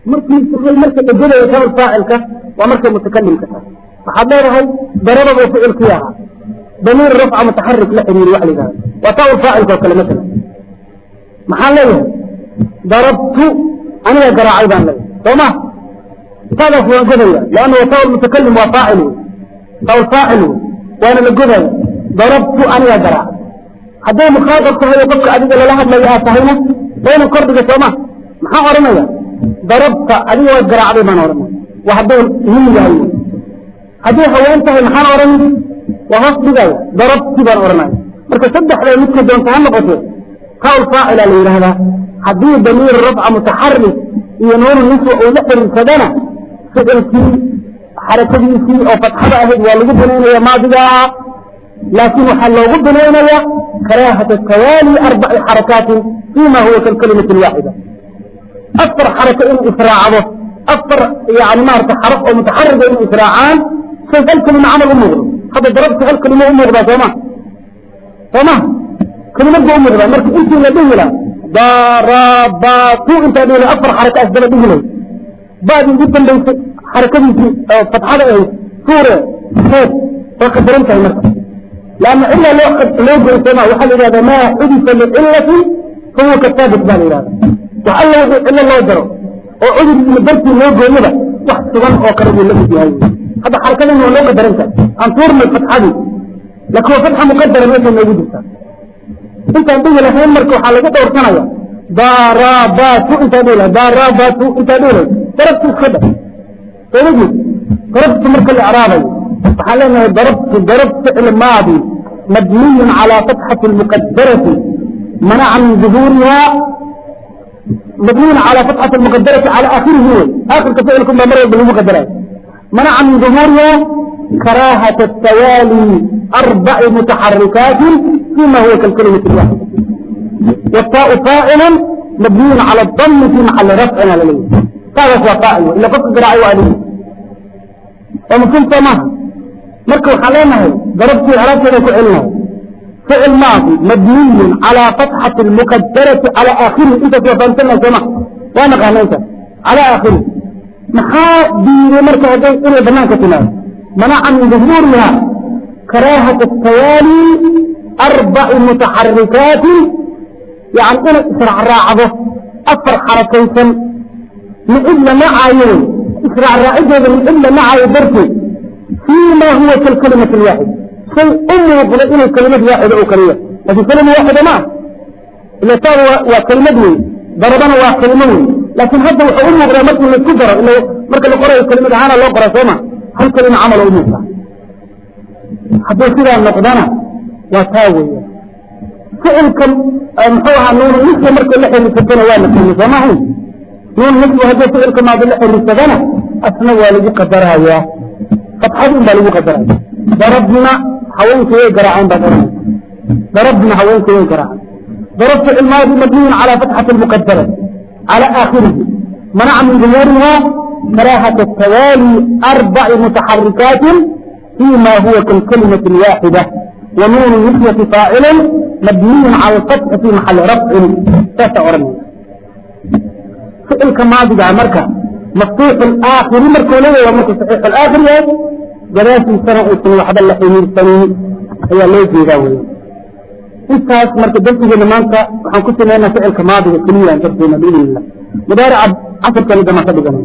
markii tahay marka dhegadayo ficil faacilka waa markay mutakalimka tahay waxaad leedahay darabadu ficilkii ahaa damiir rafca mutaxarik la xiriiri wax la yidhahda waa taa faacilka oo kale masala maxaan leeyahay darabtu aniga garaacay baan leeyahay soo ma taadaas waan godaya leanna waa taa mutakalim waa faacil wey taa faacil wey waana la godaya darabtu aniga garaacay hadday mukhaatab tahay oo qofka adiga lala hadlayo aad tahayna waa ina kordhiga sooma maxaan odhanaya darabta adiga waa garaacday baan odhanaya waa hadday nin yahay hadday haween tahay maxaan odhan waa hoos dhigaya darabti baan odhanaya marka saddexda midka doonta ha noqote qawl faacila la yidhaahdaa haddii damiir rafca mutaxarik iyo nuunu niswa uu la xiriirsadana ficilkii xarakadiisii oo fatxada ahayd waa lagu binaynaya maadigaa laakiin waxaa loogu binaynaya karaahata tawaali arbaci xarakaatin fima huwa kalkalimati waaxida afar xarako inuu israacdo afar yani maarata xaraf oo mutaxariga inuu israacaan say hal kelima camal u muuqdo hadda darabta hal kelima u muuqdaa sooma sooma kelimad ba u muuqdaa marka intii la dhihi laha darabatu intaa dhihi la afar xaraka asdaba dhihi lay baadi ugu dambaysay xarakadiisii fatxada ahayd suure seed way qadaran tahay marka لأن إلا لو لو جرسما وحل إذا ما حدث لعلة فهو كالثابت بان إذا وحل إلا الله جرى وعدد من برتي لو جرسما وحسبان أو كرم الله في هاي هذا حركة إنه لو قدر أنت أن تورم الفتحة دي لكن هو فتحة مقدرة مثل ما يوجد انت عندما لحين مركو حالك دور سنة ضربات انت دولة ضربات انت دولة ضربت الخدر تقول ضربت مركو الإعرابي وحالنا ضربت ضربت فعل ماضي مبني على فتحة المقدرة منع من ظهورها مبني على فتحة المقدرة على آخره هو آخر كفعل كما مرة بالمقدرة منع من ظهورها كراهة التوالي أربع متحركات فيما هو كالكلمة الواحدة والتاء فاعل مبني على الضم في محل رفع على ليه هذا هو فاعل إلا فقط قراءة وعليه وممكن تمام مركو حلينه ضربت عرفت كعلنه فعل ماضي مبني على فتحة المقدرة على آخره انت توفنتنا سمع وانا قانيت على آخره محا دير مركو هدي إلى بنانك تنام منع من ظهورها كراهة التوالي أربع متحركات يعني أنا إسرع راعبه أفر حركيتا من إلا معايين إسرع راعبه من إلا معايين برتي فيما هو كالكلمة الواحدة شيء أمه يقول إنه كلمة واحدة أو كلمة لكن كلمة واحدة ما إلا صار وكلمة ضربنا وكلمة لكن هذا هو أمه غرامته من الكبرى إنه مركز القرى الكلمة عانا الله قرى سوما هل كلمة عمل أمه حتى كده النقدانة وتاوية فعلكم محوها نون نسوة مركز اللحي المسكنة وانا كلمة سماهي نون نسوة هذا فعلكم ما باللحي المسكنة أثنى والدي قدرها إياه فتحدهم بالغو قدران ضربنا حوانك يقرعان بقران ضربنا حوانك يقرعان ضربت الماضي مبني على فتحة المقدرة على آخره منع من ظهورها كراهة التوالي أربع متحركات فيما هو كالكلمة الواحدة ونون نسية فاعل مبني على الفتح في محل رفع تسعرني فعل كماضي على مركز مفتوح الآخر مركوليه ومركو صحيح الآخر جلاسي سنة اسم وحد الله حمير سنة هي ليجي ذاوي انتاس مركو دلتي جنمانك وحن كنت لنا فعل كماضي الكلية ان تبدينا بإذن الله مدارع عصر كان إذا ما تبقى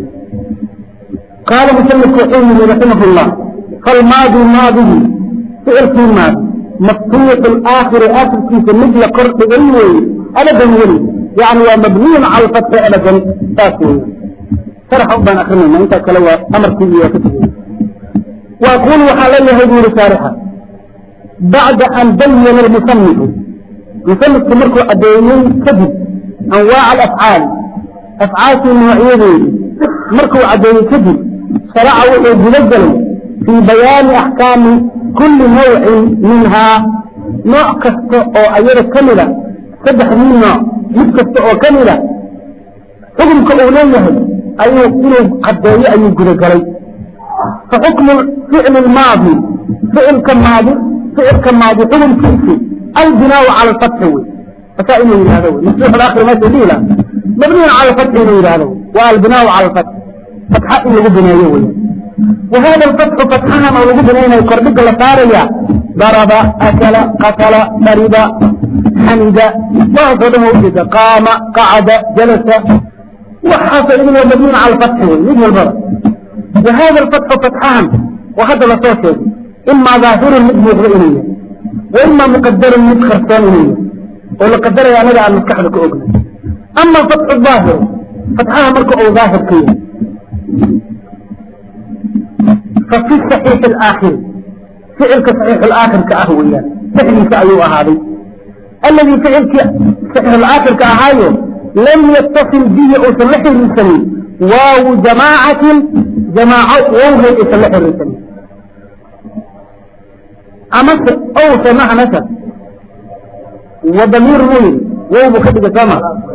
قال مسلم كحيمي رحمه الله فالماضي ماضي فعل في الماضي مفتوح الآخر آخر كيف مثل قرط إلوي أبدا ولي يعني ومبني على الفتح أبدا تاكوي شرح أبان أخرنا ما أنت كلوا أمر كذي وكذي وأقول وحالي هذه رسالها بعد أن بين المصنف يصنف تمرك أدينين كذب أنواع الأفعال أفعال النوعية مركو أدين كذب شرعوا وجلجل في بيان أحكام كل نوع منها نوع كسته أو أيضا كاملة سبح من نوع مكسته أو كاملة حكم كأوليه أيه إنه قدري أي جرجري فحكم الفعل الماضي فعل كماضي فعل كماضي حكم كيفي البناء على الفتح فكأنه هذا مفتوح الآخر ما تديله مبني على الفتح إلى هذا waa albinaau cala alfatx fatxa in lagu bineeyo weya wa hada alfatxu fatxahan oo lagu binaynayo kordhiga la saaraya daraba akala qatala dariba xamida waxaasoo dhan waa ujeeda qaama qacada jalasa waxaasoo idin waa mabniun cala alfatxi wey mid walbaba wa hada alfatxu fatxahan oo hadda lasoo sheegay imaa daahirun mid muuqdo inuu yahay wa imaa muqadarun mid qarsoon inuu yahay oo la qadaraya anaga aan maskaxda ka ogna ama fatxu daahir fatxaha marka uu daahir ka yahay fafi saxiixi alaakhiri ficilka saxiixu alaakhirka ah weeyaan dhexdiisa ayuu ahaaday alladii ficilkii saxiixulaakhirka ahaayo lam yattasil bihi uusan la xiriirsanin waawu jamaacatin jamaaco wowgeed aysan la xiriirsanin amase owse maha nasab wa damiir muyin wow buu ka dhigay sooma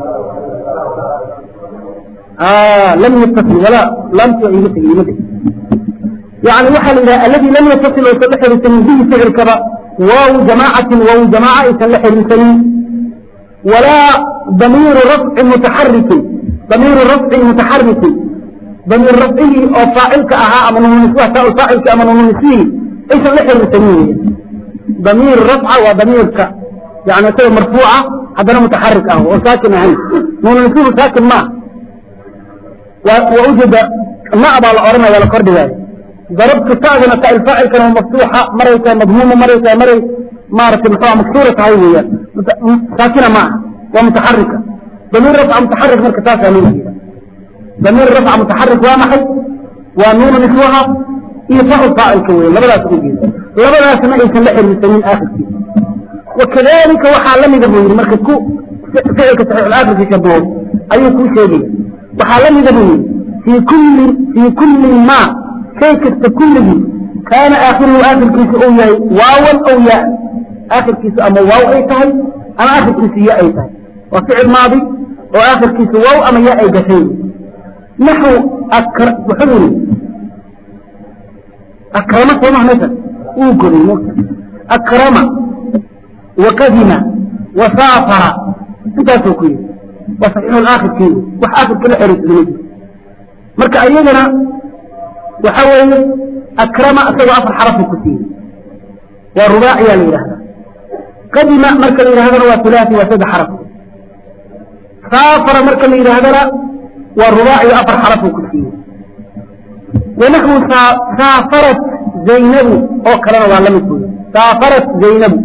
lam yattasil walaa lamta iga tegi ima tegi yani waxaa la yidhaha alladii lam yattasil aysan la xiriirsanin bihi ficilkaba waawu jamaacatin waawu jamaaca aysan la xiriirsanin walaa damiiru rafcin mutaxarikin damiiru rafcin mutaxarikin damiir rafcigii oo faacilka ahaa ama nununiswaha taa faacilki ama nununisihii aysan la xiriirsanin wey damiir rafca waa damiirka yani isaga marfuuca haddana mutaxarik ah oo saakin ahayn nununishu saakin maa waa ujeeda ma baa la ohanaya waa la kordhigaayo darabtu taadana taa faacilkana waa maftuuxa maray tahay madmuuma maray tahay maray maaragtay muxua maksuura tahay weeyaan saakina ma aha waa mutaxarika damiir rafca mutaxarik marka taasaa loo jeeda damiir rafca mutaxarik waa maxay waa nuunu niswaha iyo facu faacilka weya labadaas u jeeda labadaasna aysan la xiriirsanin aakhirkiisa wakadalika waxaa lamida buu yidhi marka ku ficilka saxiixulaakhirka shabaho ayuu kuu sheegaya waxaa lamida buu yidhi fii kulli fii kulli ma shay kasta kulligii kaana aakhiruhu aakhirkiisu uu yahay waawan aw yaa aakhirkiisu ama waaw ay tahay ama aakhirkiisu ya ay tahay waa ficil maadi oo aakhirkiisu waaw ama ya ay gashay naxu wuxuu yidhi akrama sooma meesha uu goday mota akrama wakadima wasaafara intaasuu ku yidhi waa saxiixulaakhirkeedu wax aakhirka la xiriirsadama jiro marka ayagana waxa weeye akrama isagoo afar xarafuu ku siiyey waa rubaaciyaa la yidhahdaa qadima marka la yidhahdana waa hulaasi waa saddex xaraf saafara marka la yidhaahdana waa rubaaciyo afar xarafuu ku siiyey wanaxwu saafarat zaynabu oo kalena waa lamid buy saafarat zaynabu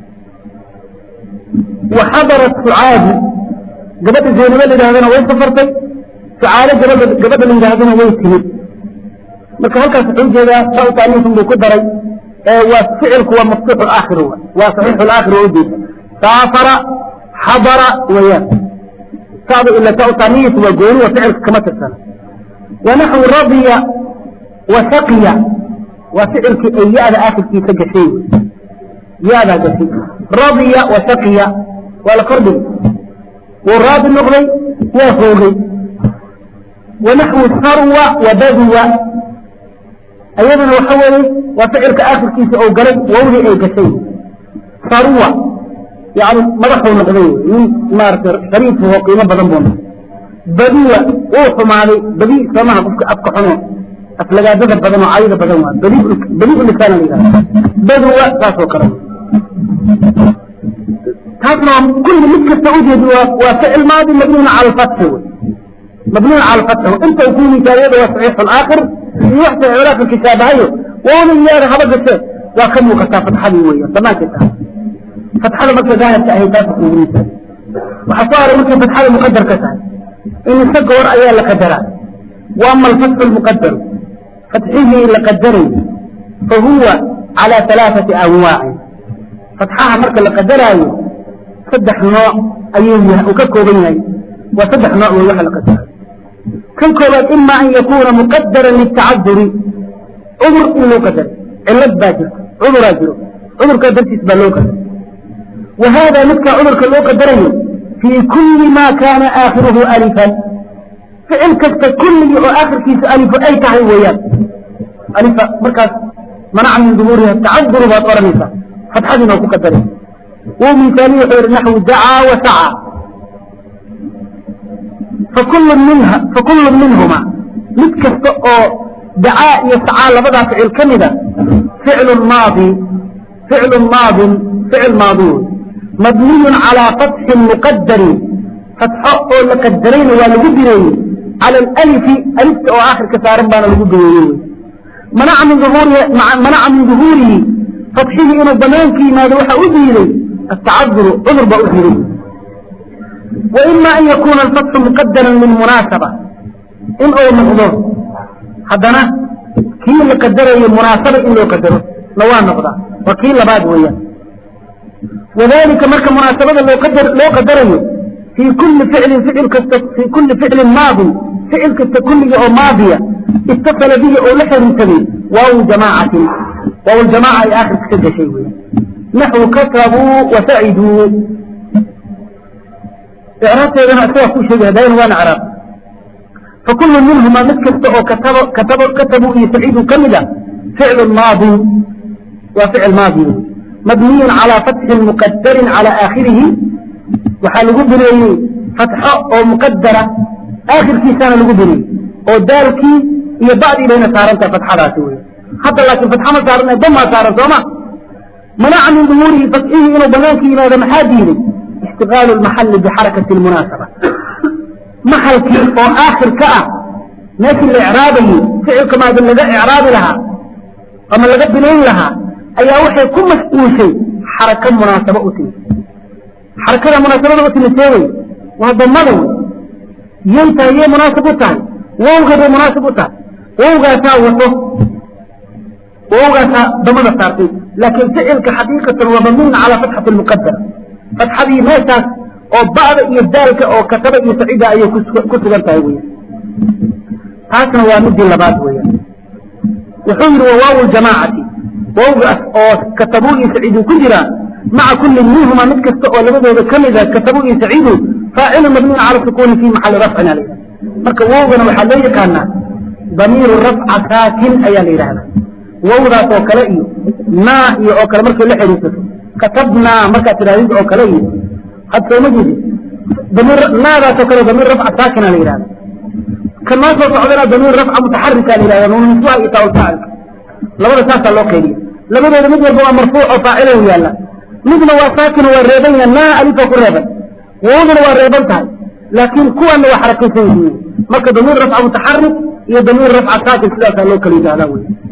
waxadarat sucaadi gabadha zaynabo la yidhahdana way safartay sucaado gabadha gabadha la yidhahdana way timid marka halkaas wuxuu ujeedaa sautaniisun buu ku daray waa ficilku waa maftuuxu aakhir waa saxiixu laakhir waa ujeeda saafara xadara weeyaan saada ila sautaniis waa gooni waa ficilka kama tirsana wanaxwu radiya wa shaqiya waa ficilkii ay ya-da aakhirkiisa gashay ya-daa gashay radiya wa shaqiya waa la kordhigay wuu raadi noqday waa hoogay wanaxwu sarwa wa baduwa ayadana waxa weeye waa ficilka aakhirkiisa oo galay wawdii ay gashay sarwa yani madaxuu noqday nin maaragtay shariif oo qiimo badan buu noqday badiwa wuu xumaaday badi soomaha qofka afka xuno aflagaadada badan oo cayda badan waa badi badi u lisaan la yidhahda baduwa saasoo kale taasna kulli mid kasta ujeedi waa waa ficil maadi mabniun cala alfatxi wey mabniun cala alfatxi inta uu ku misaariyada waa saxiixu alaakhir iyo wax saxiixu alaakhirka shaabahayo waana iyaada haba gashee waa ka muuqataa fatxadii weeyaan banaanka tahay fatxada marka daahirka ahay taasa kuugu misaariy waxaa soo haray markay fatxada muqadar ka tahay imise goor ayaa la qadaraa wa ama alfatxu lmuqadaru fatxihii la qadaray fa huwa calى alaaثati anwaacin fatxaha marka la qadaraayo saddex nooc ayuu uu ka kooban yahay waa saddex nooc wey waxa la qadaraayo kan koobaad ima an yakuuna muqadaran litacaduri cudur in loo qadaray cilad baa jirta cuduraa jiro cudurkaa dartiis baa loo qadaray wa hada midka cudurka loo qadarayo fii kuli ma kaana aakhiruhu alifan ficil kasta kulligii oo aakhirkiisa alifo ay tahay weeyaan alifa markaas manaca min duhuuriha tacaduru baad odhanaysaa fatxadiina ku qadaraysa wuu misaaliy wuxuu yihi naxwu dacaa wa sacaa fakullu minha fakullu minhuma mid kasta oo dacaa iyo sacaa labadaa ficil ka mida ficlu maadi ficlu maadin ficil maadi wey mabniyun calaa fatxin muqadarin fatxo oo la qadarayna waa lagu bineeyey cala alalifi alifta oo aakhirka saaran baana lagu bineeyey wey manaca min uhuurihi manaca min duhuurihi fatxihii inuu banaanka yimaado waxaa u diiday atacaduru cudur baa u diiday وإما أن يكون الفتح مقدرا للمناسبة إن أو نقضه حدنا كي لقدره مناسبة إن لو قدره لوان نقضه وكي لباد ويا وذلك مركة مناسبة لو قدر لو قدره في كل فعل فعل كست في كل فعل ماضي فعل كست كل أو ماضية اتصل به أو لحر سبيل واو جماعة واو الجماعة آخر كتب شيء نحو كسبوا وسعدوا إعرابteedana isagaa ku sheegaya dayn waana craab fakulu minhuma mid kasta oo katabo katabo katabu iyo saciidu ka mid a ficlu maadi waa ficil maadi mabniyun calaa fatxin muqadarin calaa aakhirihi waxaa lagu bineeyey fatxo oo muqadara aakhirkiisaana lagu bineeyey oo daalkii iyo bacdii bayna saarantaha fatxadaasi wey hadda laakiin fatxa ma saaran damaa saaran sooma manaca min duhuurihi fatxihii inuu banaanka yimaado maxaa diiday اشتغال المحل بحركة المناسبة محل كي او اخر كأ لكن الاعرابي فعل كما دل لغا اعراب لها اما لغا بنين لها ايا وحي كم مسؤول شيء حركة مناسبة اتي حركة مناسبة اتي نسيوي وهذا مدو ينتا هي مناسبة اتي ووغا دو مناسبة اتي ووغا ساوته ووغا سا دمنا سارتي لكن فعل كحقيقة وممنون على فتحة المقدر فتحدي meeshaas oo bacda iyo daalka oo kataba iyo saciida ayay ku sugan tahay weya taasna waa midii labaad weya wuxuu yidhi wa waaw ljamaacati waawgaas oo katabu iyo saciidu ku jiraan maca kulli minhuma mid kasta oo labadooda ka mida katabu iyo saciidu faacilu mabniun cala sukuni fi maxali rafcin ala marka wawgana waxaa loo yaqaanaa damiiru rafca saakin ayaa la yidhahdaa wawdaas oo kale iyo naa iyo oo kale markay la xiriirsato كتبنا مركة تلاويز أو كلي قد سوما جدي ضمير ماذا تكره ضمير رفع ساكنة لإيران كما سوف عدنا ضمير رفع متحركة لإيران ومن سواء إتاو فاعل لو رساسة الله قيلي لما إذا مدر بوا مرفوع وفاعله يالا مثل هو ساكن والريبين ما ألف قريبا ووضر والريبين تاي لكن كو أنه حركة سيدي مركة ضمير رفع متحرك هي ضمير رفع ساكن سلاسة الله قيلي هذا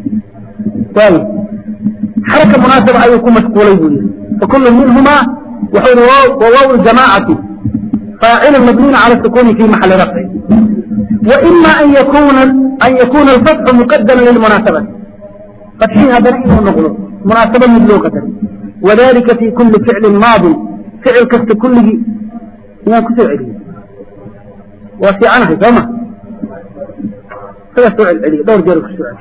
طيب حركة مناسبة أن يكون مسؤولي بني فكل منهما وحول وواو الجماعة فاعل مبني على السكون في محل رفع وإما أن يكون أن يكون الفتح مقدما للمناسبة فتحين هذا نحن نقول مناسبة من لغة وذلك في كل فعل ماض فعل كست كله ما كسر عليه وفي عنه كما فيسوع العلي دور جيرك السؤال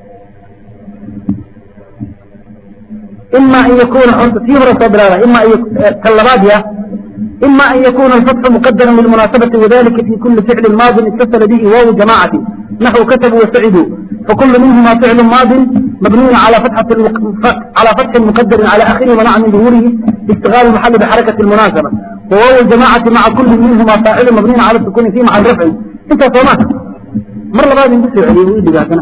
إما أن يكون تيمر صدرها إما أن يكون كاللبادية إما أن يكون الفتح مقدرا للمناسبة وذلك في كل فعل ماض اتصل به واو جماعة نحو كتبوا وسعدوا فكل منهما فعل ماض مبني على فتحة على فتح مقدر على آخره منع من ظهوره اشتغال المحل بحركة المناسبة وواو الجماعة مع كل منهما فاعل مبني على السكون فيه مع الرفع انت صومات مرة بعد نبسي عليه ويدي قاتنا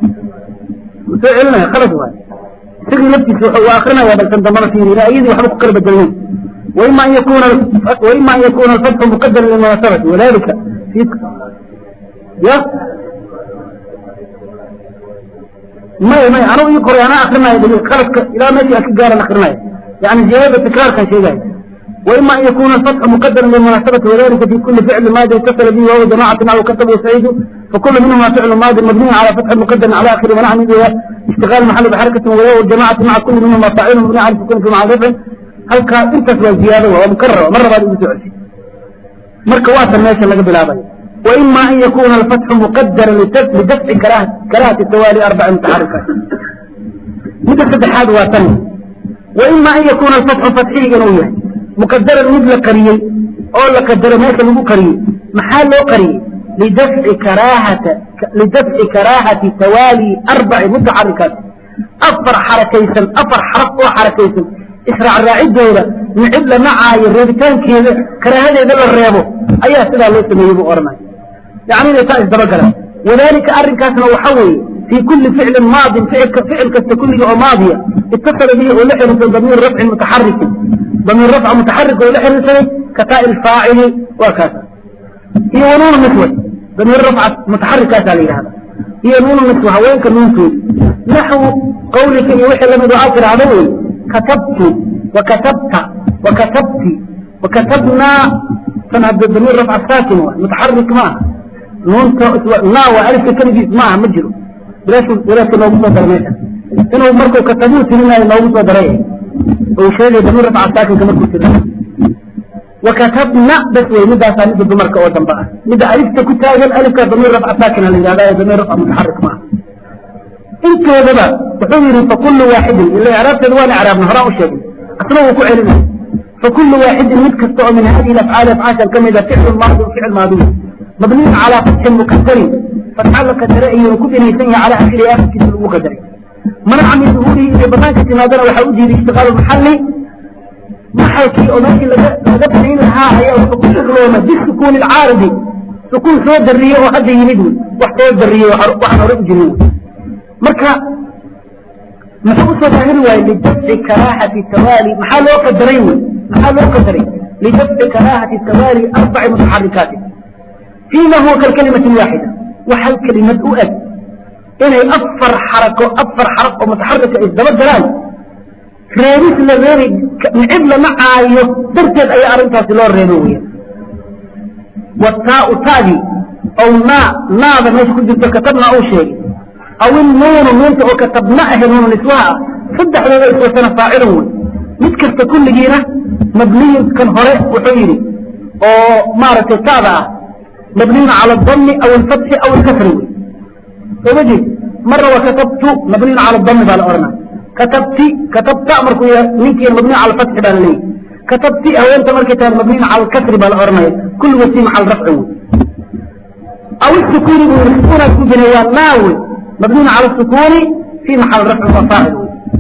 فعلنا خلص واحد سجن نفسي وآخرنا يا بل تندمر فيه لا أيدي وحبك قرب الجنين وإما أن يكون وإما أن يكون الفتح مقدر للمناسبة وذلك في يا ما ما أنا يقرأ أنا آخرنا يدري خلص إلى ما يجي أكجار آخرنا يعني جواب التكرار كان شيء جاي وإما أن يكون الفتح مقدر للمناسبة وذلك في كل فعل ماضي اتصل به وهو جماعة أو كتب وسعيد فكل منهما فعل ماضي مبني على فتح مقدر على آخر منع من اشتغال محل بحركة وغيره والجماعة مع كل منهما فاعل مبني على السكون في معرفة هل كان انت في الزيادة وهو مكرر مرة بعد يسوع مركة واسع الناس اللي قبل هذا وإما أن يكون الفتح مقدرا لدفع كراهة كراهة التوالي أربع متحركات مثل فتحات واسع وإما أن يكون الفتح فتحي جنوية مقدرا مثل قرية أو لقدر ما كان قرية محل له قرية لدفع كراهة لدفع كراهة توالي أربع متحركات أفر حركيسا أفر حرف وحركيسا إسرع الراعي الدولة نعب لمعا يريدكان كذا كراهة إذا الريابو ayaa sidaa loo sameeyey buu odhanaya yani inay taa isdabagalaan wadalika arrinkaasna waxa weeye fii kulli ficlin maadin ficil kasta kulliga oo maadiya itasala bihi oo la xiriirsaday damiir rafcin mutaxarikin damiir rafca mutaxarik oo la xiriirsaday kataa ilfaacili waa kaas iyo wanuunu niswat damiir rafca mutaxarikaasaa la yidhahda iyo nuunu niswa haweenka nuuntoodi naxwu qawlika iyo wixii lamid oo aad tidhaahdo wey katabtu wakatabta wakatabti wakatabnaa tan hadda damiir rafca saakin waay mutaxarik maaha nuunta naa waa alifka keligiis maaha ma jiro bilaashku walaaska noogu soo daray meesha inuu markuu katabuu tirinayo noogu soo daray uu sheegay damiir rafca saakinka markuu tirinayo wakatabna bas wey midaasaa midda dumarka oo dambe ah midda alifta ku taagan alifka damiir rafca saakina la yidhahda ee damiir rafca mutaxarik maaha intoodaba wuxuu yidhi fakulu waaxidin ila icraabteeda waan icraabna horaa u sheegay asna wuu ku celinaya fakulu waaxidin mid kasta oo min hadihi afcaali afcaashan ka mida ficlu maadi ficil maadiy mabniyin calaa fatxin mukadarin fatxa la kadare ayuu ku binaysan yahay calaa akhiri akhirkiisa lagu kadaray manaca min duhuurihi inay banaanka timaadana waxaa u diiday ishtiqaalu maxali maxalkii oo meeshii laga laga banayn lahaa ayaa wuxuu ku shuglooma bisukuuni alcaaridi sukuun soo dariye oo hadda yimid wey wax soo dariye waxaan hore u jirin wey marka muxuu usoo daahiri waaye lidafci karaahati tawaali maxaa loo qadaray wey maxaa loo qadaray lidafci karaahati tawaali arbaci mutaxarikaati fiima huwa kalkalimati waaxida wax hal kelimad u eg inay afar xarako afar xaraf oo mutaxarika isdaba galaan reebis la reebi nicib lama caayo darteed ayaa arrintaasi loo reebo weya wataau tadi aw naa naada meesha ku jirto katabna uu sheegay aw innuunu nuunta oo katabna ahe nuunu niswaha ah saddexdooda iswasana faacilun wey mid kasta kulligiina mabniyun kan hore wuxuu yidhi oo maaragtay taada ah mabniyun cala adami aw alfatxi aw alkasri wey sooma jeed marna waa katabtu mabniyun cala adami baa la odhanaya katabti katabta markuu yahay ninkii mabniy cala alfatxi baa la leeyahy katabti haweenta markay tahay mabniyin cala alkasri baa la odhanaya kulli wasi maca alrafci wey aw isukuuni buu yidhi sukuunaad ku binay waa naa wey مبني على السكون في محل رفع وفاعل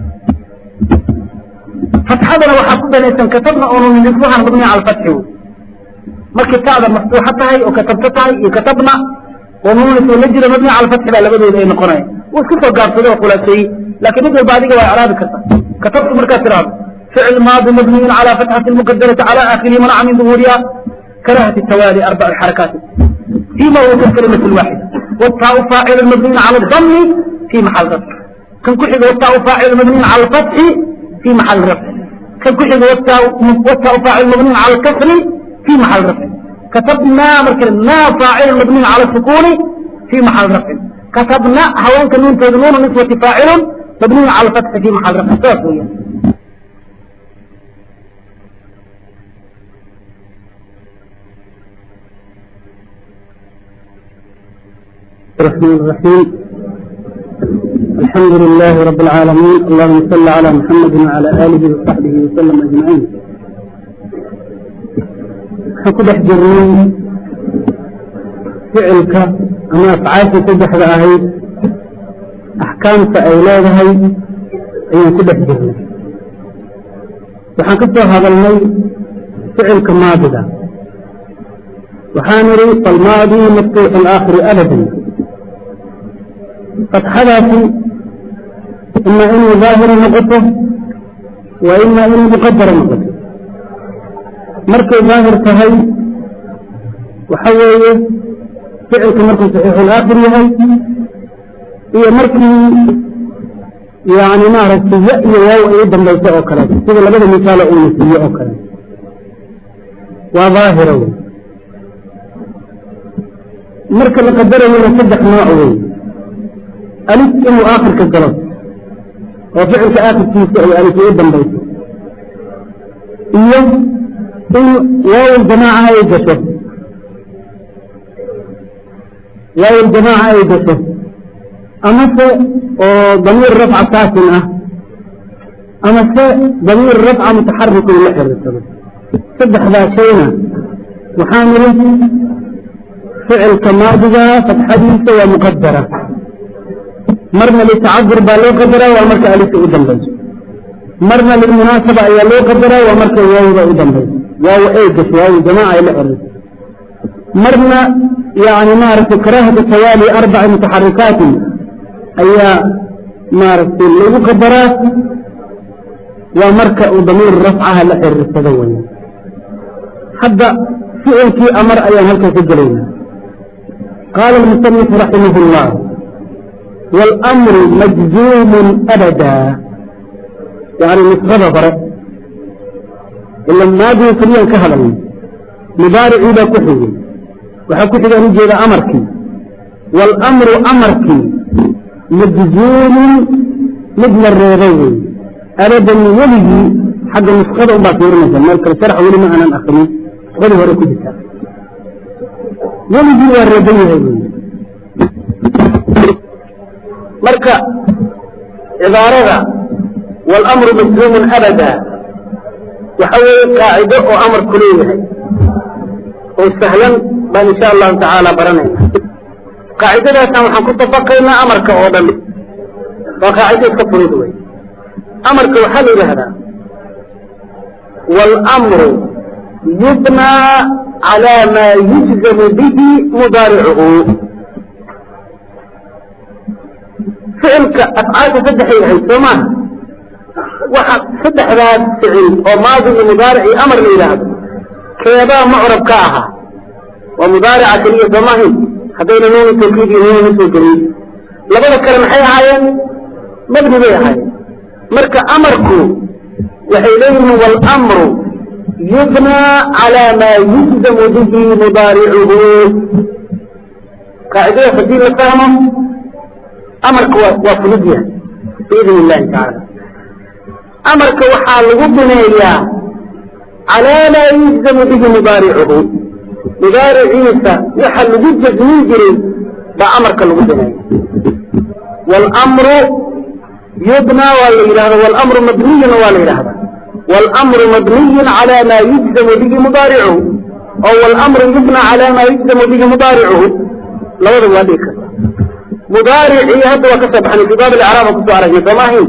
فتحدنا وحكوبة ليسان كتبنا أنه من اسمها مبني على الفتح مركي كعبة مفتوحة هاي وكتبت هاي وكتبنا ونون ونجر مبني على الفتح لا لبدو إليه نقرأي وكيف قال صدق وقول شيء لكن يقول بعد كده إعراب كتب كتبت مركز إعراب فعل ماضي مبني على فتحة المقدرة على آخره منع من ظهورها كراهة التوالي أربع الحركات فيما هو كالكلمة الواحدة والتاء فاعل مبني على الضم في محل رفع كان كحد والتاء فاعل مبني على الفتح في محل رفع كان كحد والتاء والتاء فاعل مبني على الكسر في محل رفع كتبنا مركنا فاعل مبني على السكون في محل رفع كتبنا هوان كنون تدنون نسوة فاعل مبني على الفتح في محل رفع تاسويا الرحمن الرحيم الحمد لله رب العالمين اللهم صل على محمد وعلى آله وصحبه وسلم أجمعين حكو بحجرين فعلك أما أفعالك تجح رأهي أحكامك أولادها أي كده حجرين وحكتوا هذا المي فعلك ماضي وحامري فالماضي مفتوح الآخر أبدا فتحدث إما إنه ظاهر نقطه وإما إنه مقدر نقطه مركز ظاهر تهي وحوي فعل كمركز صحيح الآخر يهي هي مركز يعني ما رأيت يأي واو أيضا ليس أوكلا إذا لبدا مثال أولي أوكلا وظاهره مركز قدره من صدق نوعه ألف إنه آخر كالجلس وفعل كآخر كيس أي ألف إيضا بيت إيه إن واو الجماعة يجسه واو الجماعة يجسه أما سي ضمير رفع ساكن أما سي ضمير رفع متحرك لحر صدق ذا شينا وحامل فعل كماضي فتحديث ومقدرة مرنا للتعذر بالو قدرة ومركا أليس أدن بيس مرنا للمناسبة أي لو قدرة ومركا واو أدن بيس واو إيجس واو جماعة إلى أرض marna yani maaragtay karaahatu tawaali arbaci mutaxarikaatin ayaa maaragtay lagu qadaraa waa marka uu damiir rafcaha la xiriirsado wey hadda ficilkii amar ayaan halkan ka gelayna qaala almusanifu raximah اllah wاlmru majzuumun abada yani nisbada hore ila maadiga keliyan ka hadalnay mubaaricii baa ku xigay waxaa ku xigaan ujeeda amarkii wاlmru amarkii majzuumun mid la reebay wey abadan weligii xagga nuskhada un baa fiirinaysa meel kale sharx weli ma aanan akrinin nuskhadii hore ku jirta weligii waa reeban yahay wey marka cibaarada wاlmru majzuumun abada waxa weeye qaacido oo amarku leeyahay oo sahlan baan insha allahu tacaala baranayna qaacidadaasaan waxaan ku dabaqaynaa amarka oo dhan waa qaacido iska fudud wey amarka waxaa la yidhaahdaa wاlmru yubnaa calى maa yujzamu bihi mudaaricuhu ficilka afcaasha saddexay ahayd soo maaha waxa saddexdaas ficil oo maadi iyo mudaaric iyo amar la yidhaahdo keebaa mucrab ka ahaa waa mudaarica keliya soo maahin haddayna nuuni tawkiid iyo nuuni usoo gelin labada kale maxay ahaayeen mabni bay ahaayeen marka amarku waxay leeyihiin wاlmru yubnaa calى maa yujzamu bihi mudaaricuhu qaacidadaas haddii la fahmo amarka waa waa fulid yahay biidn illahi tacaala amarka waxaa lagu bineeyaa calaa maa yujzamu bihi mudaaricuhu mudaariciisa waxa lagu jasmin jiray baa amarka lagu bineeya wاlmru yubnaa waa la yidhahda wاlmru mabniyuna waa la yidhahda wاlmru mabniyu calى maa yujzamu bihi mudaaricuhu oo wاlmru yubnaa calى maa yujzamu bihi mudaaricuhu labadaba waa dhigi karta mudaaricii hadda waa ka soo baxnay fi baab icraaba kusoo aragnay soo maahin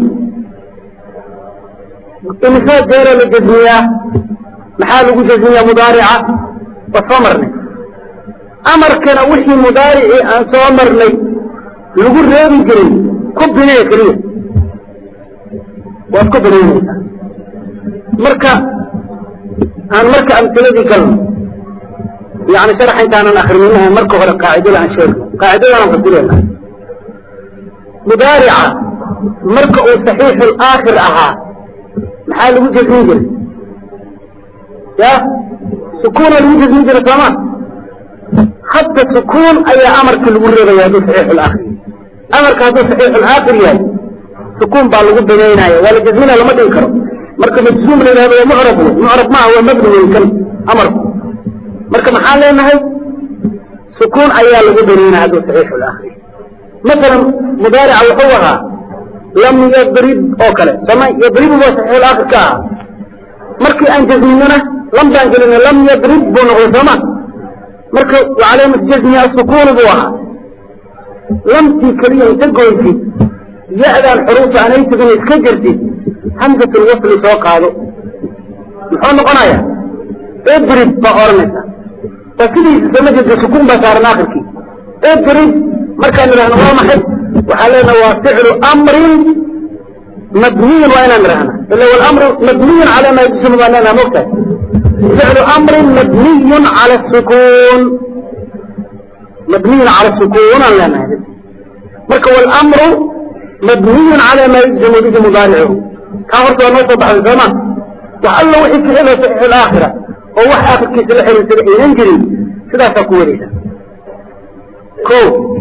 imisoo jeera la jasmiyaa maxaa lagu jasmiyaa mudaarica waa soo marnay amarkana wixii mudaaricii aan soo marnay lagu reebi jiray ku binee keliya waad ku binaynaysaa marka aan marka amtiladii galno yani sharaxa intaanan akrinin marka hore qaacidada aan sheegno qaacidadaan fasilena mudaarica marka uu saxiixu laakhir ahaa maxaa lagu jasmin jiray ya sukuuna lagu jasmin jiray sooma hadda sukuun ayaa amarkii lagu reebaya hadduu saxiixu laakhir amarka hadduu saxiixu laakhir yahay sukuun baa lagu binaynaya waa la jasminaya lama dhigi karo marka majzuum la yidhahdo waa mucrab wey mucrab maaha waa mabni wey kan amarku marka maxaan leenahay sukuun ayaa lagu binaynaya hadduu saxiixu laakhir masalan mudaarica wuxuu ahaa lam yadrib oo kale soma yadribu waa saxiixul aakhir ka ahaa markii aan jasminona lam baan gelina lam yadrib buu noqday sooma marka wacalaamatu jasmi asukuunu buu ahaa lamtii keliya inta goysid ya-daan xuruufta aanay tegin iska jirtid hamsatul wasli soo qaado muxuu noqonaya idrib baa odhanaysa waa sidiisa sama jeedka sukuun baa saaran aakhirkii idrib markaan idhahno waa maxay waxaa leenaha waa ficlu amrin mabniyin waa inaan idhahna ila wlamru mabniyun cala ma yajsmu baan leenaha mogtahay ficlu amrin mabniyun cala sukuun mabniyun cala sukuun aan leenahay marka wاlamru mabniyun cala ma yajzamu bihi mudaaricuhu taa horta waa noo soo baxday sooma wax alla wixii ficila saxiix alaakhira oo wax aakhirkiisa la xiriirsada aynan jirin sidaasaa ku wareysa ko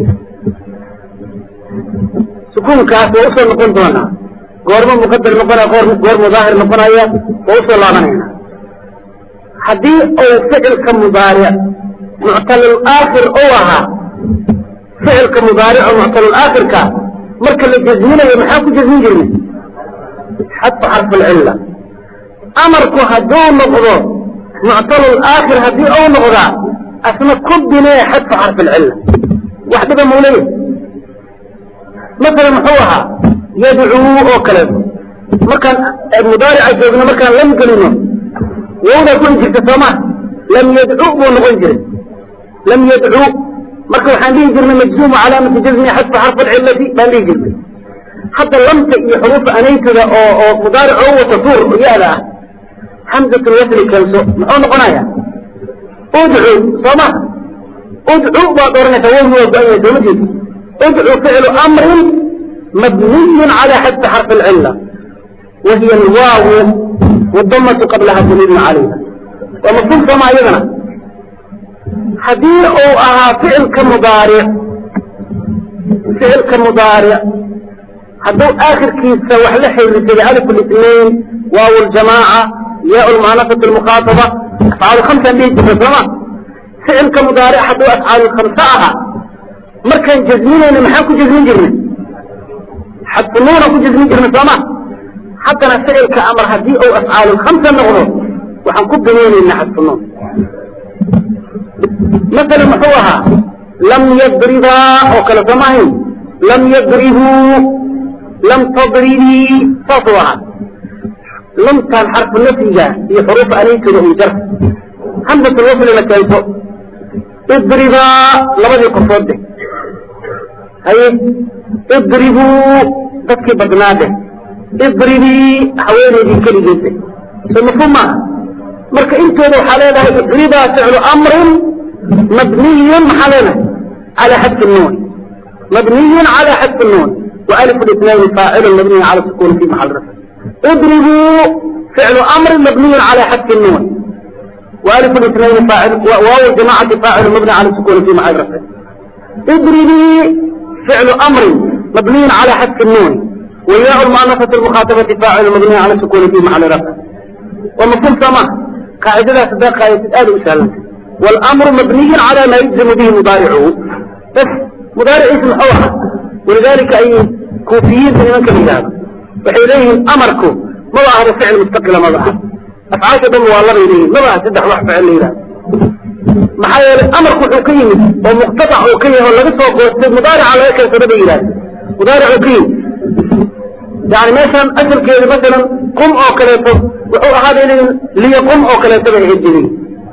sukuunkaas waa usoo noqon doonaa goormo muqadar noqonaya goor mudaahir noqonaya waa usoo laabanayna haddii uu ficilka mudaaric muctalulaakhir ou ahaa ficilka mudaaric oo muctalulaakhirka marka la jasminayo maxaa ku jasmin jirnay xadfa xarf alcilla amarku hadduu noqdo muctalulaakhir haddii ou noqdaa asna ku binee xadfa xarf alcilla wax dhiba mauleya masalan muxuu ahaa yadcuu oo kaleeto markaan mudaarica joogno markaan lam gelino wowdaa ku jirta sooma lam yadcu buu noqon jiray lam yadcuu marka waxaan dhihi jirnay majzuumu calaamati jazmi xadfa xarfa alcilati baan dhihi jirnay hadda lamta iyo xuruufa anaytada oo oo mudaaric oo wata tuur oo yaada ah hamzatul wasli keenso muxuu noqonaya udcu soo ma udcu baad oranaysaa wowgi waa go-an yahay sooma jeedi udcu ficlu amrin mabniyun cala xadfi xarfi alcila wahiya alwaawu wadamatu qablaha daliilun calayha waa mafhuum sooma iyadana haddii uu ahaa ficilka mudaaric ficilka mudaaric hadduu aakhirkiisa wax la xiriirsaday alif الاثنين waaw اljamaaca yaa lmuanasat اlmukhaataba afcaal khamsaan dhihi jirta sooma ficilka mudaaric hadduu afcaal khamsa ahaa markaan jazminayna maxaan ku jazmin jirnay xadfu nuuna ku jazmin jirnay sooma haddana ficilka amar haddii uu afcaal khamsa noqdo waxaan ku binaynayna xadfu nuun مثلا muxuu ahaa lam yadribaa oo kale sooma ahayn lam yadribuu lam tadribii saasuu ahaa lamtaan xarfu nafyiga iyo xuruufa anaytooda un jar hamsatul waslina keento idribaa labadii qofood deh haye idribuu dadkii badnaa deh idribii haweenaydii keligeed deh so mafhuum maaha marka intooda waxaa leedahay idribaa ficlu amrin مبني على على حذف النون مبني على حذف النون وألف الاثنين فاعل مبني على السكون في محل رفع اضربوا فعل أمر مبني على حذف النون وألف الاثنين فاعل وواو الجماعة فاعل مبني على السكون في محل رفع اضربي فعل أمر مبني على حذف النون وياء المؤنثة المخاطبة فاعل مبني على السكون في محل رفع ومفهوم سماه قاعدة صدق قاعدة آل وسهلا والأمر مبني على ما يجزم به مضارعه بس مضارع اسم أوحى ولذلك أي كوفيين من من كان وحيليهم أمركم ما ظهر فعل مستقل ما ظهر أفعال دم والله إليه ما ظهر سدح واحد فعل إله محايا أمركم حقيم ومقتطع حقيم ولا بس وقوة مضارع على هيك سبب إله مضارع حقيم يعني مثلا أسر كده مثلا قم أو كلاته وحو هذا ليقم أو كلاته بالهجرين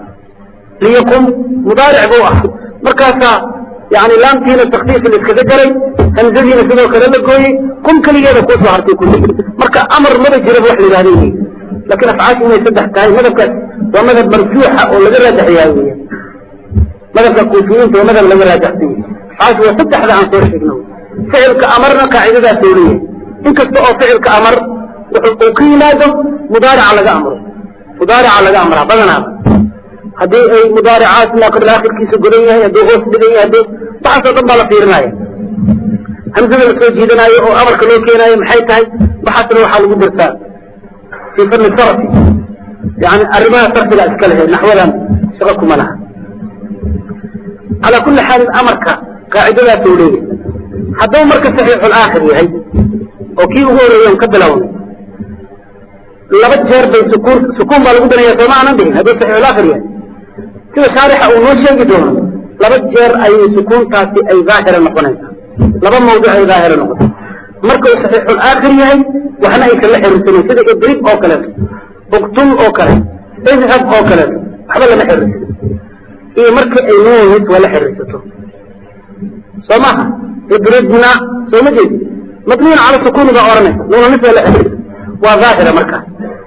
ليقم مضارع بوح مركاسا يعني لامتين التخفيف اللي اتكذكري همزدين سنو كلام الكوي قم كلي هذا كوسو حرتي كله مركا أمر مدى جرب وحل هذه لكن أفعاش ما يسدح تاي مدى ومدى مرجوحة ولا غير تحيوية مدى كوفيين ومدى لا غير تحتيه أفعاش وسدح ذا عن صور شكنو فعل كأمرنا قاعدة سورية إن كنت فعل كأمر وقيمة مضارع على أمر مضارع على أمر بدنا haddii ay mudaaricaat naaqibl akhirkiisa godan yahay hadduu hoos dhigan yahay hadduu waxaasoo dhan baa la fiirinaya hamsada la soo jiidanaayo oo amarka loo keenaayo maxay tahay waxaasna waxaa lagu dartaa fii fanni sarfi yani arrimaha sarfiga iska lehe naxwadan shaqo kuma laha calaa kulli xaalin amarka qaacidadaas uu leeyahay hadduu marka saxiixulaakhir yahay oo kii ugu horeeya on ka bilownay laba jeer bay sukuun sukuun baa lagu danaya sooma aanan dhihin hadduu saxiixulaakhir yahay sida shaarixa uu noo sheegi doono laba jeer ayay sukuuntaasi ay daahira noqonaysaa laba mawduc ay daahira noqota marka uu saxiixulaakhir yahay waxna aysan la xiriirsanin sida idrib oo kaleeto uqtul oo kale idhab oo kaleeto waxba lama xiriirsanin iyo marka ay nuunis waa la xiriirsato soo maha idribna sooma jeedi mabniyan cala sukuuni baa oranaysa nuunanis waa la xiriirsa waa daahira markaas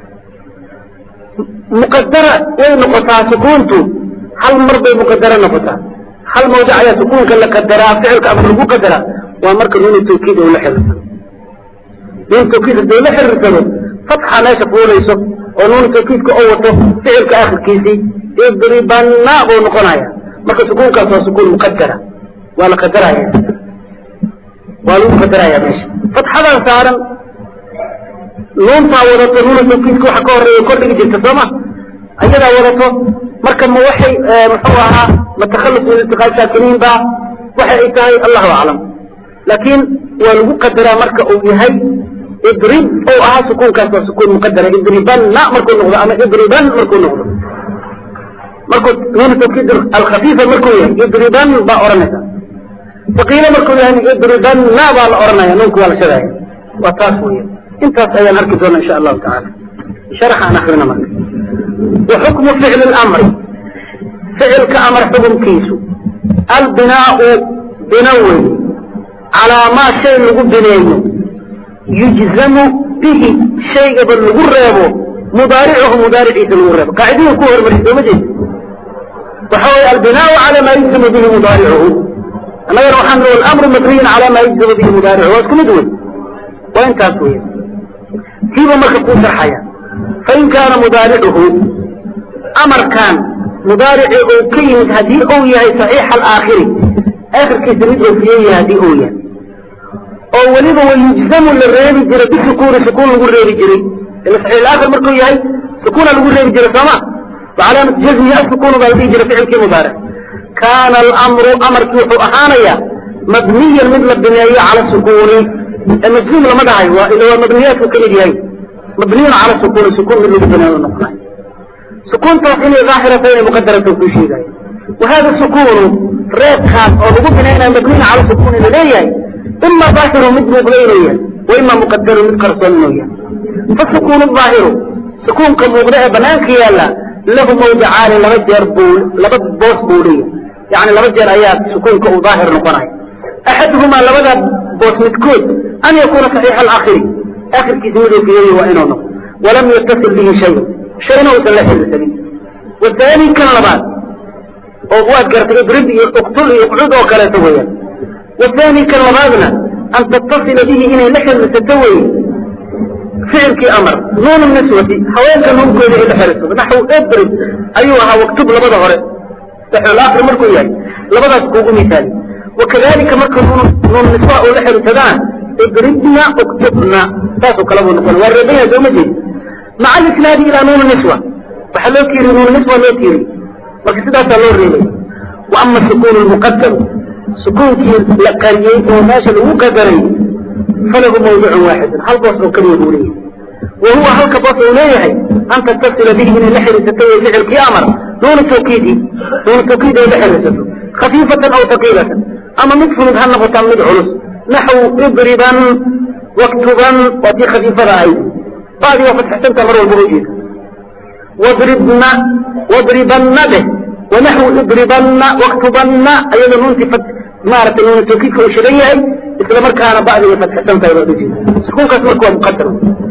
muqadara way noqotaa sukuuntu hal mar bay muqadara noqotaa hal mawdic ayaa sukuunka la qadaraa ficilka amar lagu qadaraa waa marka nuunu tawkiid uu la xiriirsado nuunu tawkiid hadduu la xiriirsado fatxa meesha fuulayso oo nuunu tawkiidka oo wato ficilka akhirkiisii idribanna buu noqonaya marka sukuunkaas waa sukuun muqadara waa la qadaraya waa lagu qadaraya meesha fatxadan saaran nuuntaa wadato nuuna tawkiidka waxa ka horeeya kordhigi jirta sooma ayadaa wadato marka ma waxay muxuu ahaa ma takhallus min iltiqaa saakiniin ba waxa ay tahay allahu aclam laakiin waa lagu qadaraa marka uu yahay idrib ou ahaa sukuunkaas waa sukuun muqadara idribanna markuu noqdo ama idriban markuu noqdo markuu nuuna tawkiid alkhafiifa markuu yahay idriban baa odhanaysa faqiilo markuu yahay idribanna baa la odhanaya nuunku waa la shadaya waa taas weya intaas ayaan arki doona insha allahu tacaala sharax aan akrina marka وحكم فعل الأمر فعل كأمر حكم كيسو albinaau bina wey calaa maa shay lagu bineeyo yujzamu bihi shaygaba lagu reebo mudaaricuhu mudaariciisa lagu reebo qaacidada ku hormariy sooma jeed waxa weye albinaau calaa maa yujzamu bihi mudaaricuhu annagana waxaan noo alamru mabniyun calaa maa yujzamu bihi mudaaricuhu waa isku mid wey waa intaas wey tiiba marka kuu sharxaya fain kaana mudaaricuhu amarkan mudaarici uu ka yimid haddii uu yahay saxiixa alaakhiri aakhirkiisa mid oofiye yahay haddii uu yahay oo weliba wayujzamu la reebi jiray bisukuuni sukuun lagu reebi jiray ila saxiix alaakhir markuu yahay sukuuna lagu reebi jiray sooma wacalaamat jazmi asukunu baa la dhihi jiray ficilkii mudaaric kaana alamru amarkii wuxuu ahaanayaa mabniyan mid la bineeyo cala sukuuni majzuum lama dhahay waa ila waa mabniyaadku ka mid yahay mabniyun cala sukuuni sukuun mid lagu bineeyo noqonayo sukuuntaas inay daahirata inay muqadarata ku sheegayo wahada sukuunu reebkaas oo lagu binaynayo mabniyun cala sukuuni laleeyahay ima daahiru mid muuqda inuu yahay wa ima muqadaru mid qarsoon inuu yahay fasukuunu daahiru sukuunka muuqda ee banaanka yaalla lahu mawdicaani laba jeer buu laba boos buu leeyahay yani laba jeer ayaa sukuunka uu daahir noqonaya axaduhumaa labada boos midkood an yakuuna saxiixa alaakhiri aakhirkiisa mid oofiyeeya waa inuu noqdo walam yattasil bihi shay shayna uusan la xiriirsanin wathani kan labaad oo waad gartay idrib iyo uqtul iyo uqcud oo kaleeto weeyaan wathani kan labaadna an tattasila bihi inay la xiriirsato weye ficilkii amar nuun niswati haweenka nuunkooda ay la xiriirsato naxw idrib ayuu ahaa waktub labada hore saxulaakhir markuu yahay labadaas kuugu misaali wakadalika marka nuun nuun niswa uu la xiriirsadana idribna uktubna saasoo kale buu noqona waa reebaya sooma jeedi maca alisnaadi ilaa nuun niswa waxaa loo tiiri nuun niswa loo tiiri marka sidaasaa loo reebay wa ama sukuun lmuqadaru sukuunkii la qariyey oo meesha lagu qadaray falahu mawdicun waaxidun hal boos oo keliya buu leeyahay wa huwa halka boos uu leeyahay an tattasila bihi inay la xiriirsato way ficilkii amar nuuna tawkiidi nuuna tawkiid ay la xiriirsato khafiifatan aw taqiilatan ama mid fudud ha noqotaa mid culus naxw idriban waktuban waa tii khafiifada ahayd badi waa fatxsanta mar walba ujeeda wadribna wadribanna dheh wanaxwu idribanna waktubanna ayada nuunti maaragtay nuuna tawkiidka uu shidan yahay isla markaana badi way fatxsan tahay baa ujeeda sukuunkaas marka waa muqadar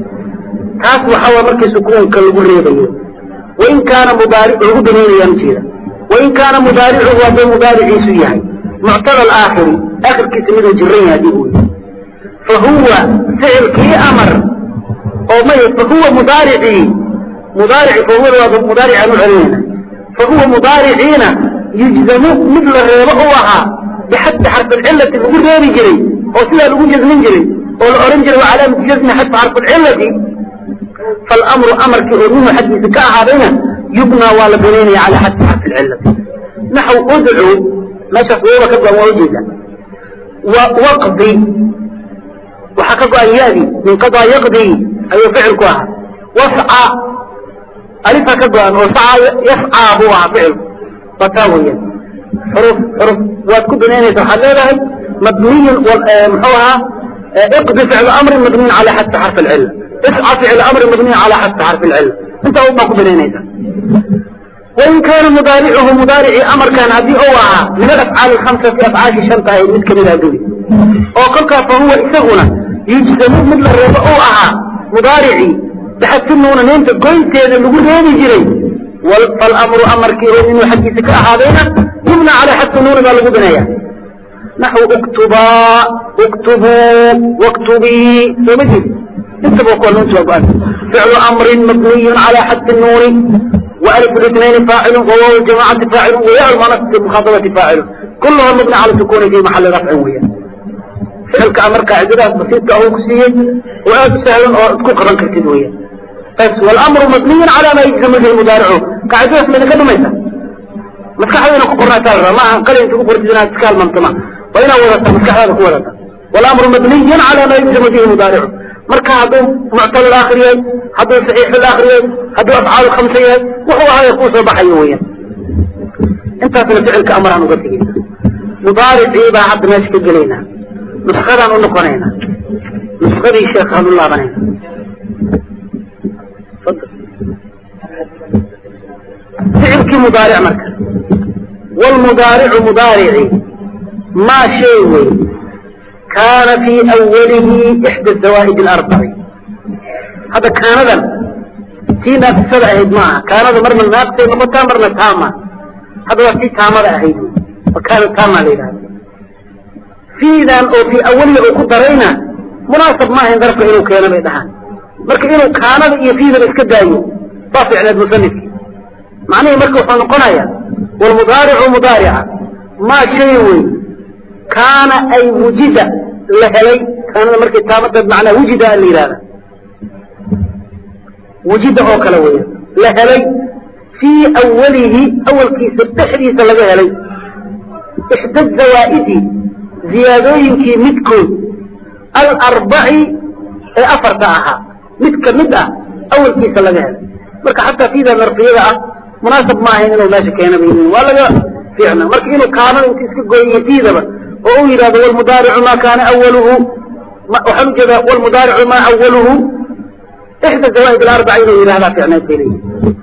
taas waxaa waa markii sukuunka lagu reebayo wain kaana mudaaric lagu banaynayaan ujeeda wain kaana mudaaricuhu hadduu mudaariciisu yahay muctada alaakhiri aakhirkiisa miduu jiran yahay haddii uu yahay fahuwa ficilkii amar oo may fahuwa mudaaricii mudaarici fahuwada waa mudaaricaan u celinayna fahuwa mudaariciina yujzamu mid la reebo u ahaa bixadfi xarfilcilati lagu reebi jiray oo sidaa lagu jazmin jiray oo la ohan jiray wa calaamatu jazmi xadfi xarfilcilati faalamru amarkii oo minhu xaggiisa ka ahaadayna yubnaa waa la binaynaya calaa xadfi xarfilcilati naxw udcu meeshaas waba ka go-an waa ujeeda waqdi waxaa ka go-an yadi min qadaa yaqdi ayuu ficilku ahaa wasca alifaa ka go-an oo saca yascaa buu ahaa ficilku waa taa weeyaan xuruf xuruf waad ku binaynaysa waxaad leedahay mabniyun muxuu ahaa iqdi ficlu amrin mabniyun calaa xadfi xarfi alcilla isca ficlu amrin mabniyun calaa xadfi xarfi alcilla intaa un baa ku binaynaysa wain kaana mudaaricuhu mudaaricii amarkan haddii uu ahaa min alafcaali alkhamsati afcaashi shanta ahayd mid kamid aduri oo kolkaa fa huwa isaguna yujsamu mid la reebo uu ahaa mudaaricii baxadfi nuuna neynta goynteeda lagu reebi jiray falamru amarkii oo inuu xaggiisa ka ahaadayna yubna calaa xadfi nuuna baa lagu binaya naxw uktubaa uktubuu waktubii sooma jeed intaba kuwa nuunta waa go-an ficlu amrin mabniyun calaa xadfi nuuni وألف الاثنين فاعل وواو الجماعة فاعل وياء المنصب المخاطبة فاعل كلها مبني على السكون في محل رفع ويا فعل كأمر قاعدة بسيطة أو كسية وآد سهل أو تكون قرن كرتين ويا بس والأمر مبني على ما يجزم به المضارع قاعدة من كده ميتا مسكح هذا نقول قرنا تارة ما قال أنت قبر تزنا تكال منطمة وين ورثة مسكح هذا ورثة والأمر مبني على ما يجزم به المضارع marka hadduu muctal aakhir yahay hadduu saxiix aakhir yahay hadduu afcaal khamsa yahay wuxuu ahaya kuu soo baxayo weeyaan intaasna ficilka amaraan uga tegeyna mudaaricii baa hadda meesha ka gelaynaa nuskadaan u noqonaynaa nuskadii sheekhaan u laabanayna ficilkii mudaaric marka wlmudaaricu mudaarici maa shay wey kaana fii awalihi ixda zawaa'id alarbaci hadda kaanadan tii naafisada ahayd maaha kaanada marna naafisay noqotaa marna taama hadda waa tii taamada ahayd wa kaana taama la yidhahda fiidan oo fii awalihi uu ku darayna munaasab maaha in darafka inuu keeno bay dhahaan marka inuu kaanada iyo fiidaba iska daayo baa ficneed musanifki macnihii marka wuxuu noqonaya walmudaaricu mudaarica maa shay wey kaana ay wujida la helay kaanada markay taamada macnaa wujida la yidhahda wujida oo kale weya la helay fii awalihi awalkiisa dhexdiisa laga helay ixda zawaa'idi ziyaadooyinkii midkood alarbaci ee afarta ahaa mid ka mid ah awalkiisa laga helay marka xataa fiida narfiyada ah munaasab ma ahayn inuu meesha keena bay yihiin waa laga fiicna marka inuu kaanada inta iska gooyiyo fiidaba oo uu yidhahdo walmudaaricu maa kaana awaluhu waxaan ujeedaa walmudaaricu maa awaluhu ixda zawaa'id alarbaca inuu yidhahdaa fiicneed bay leeyihin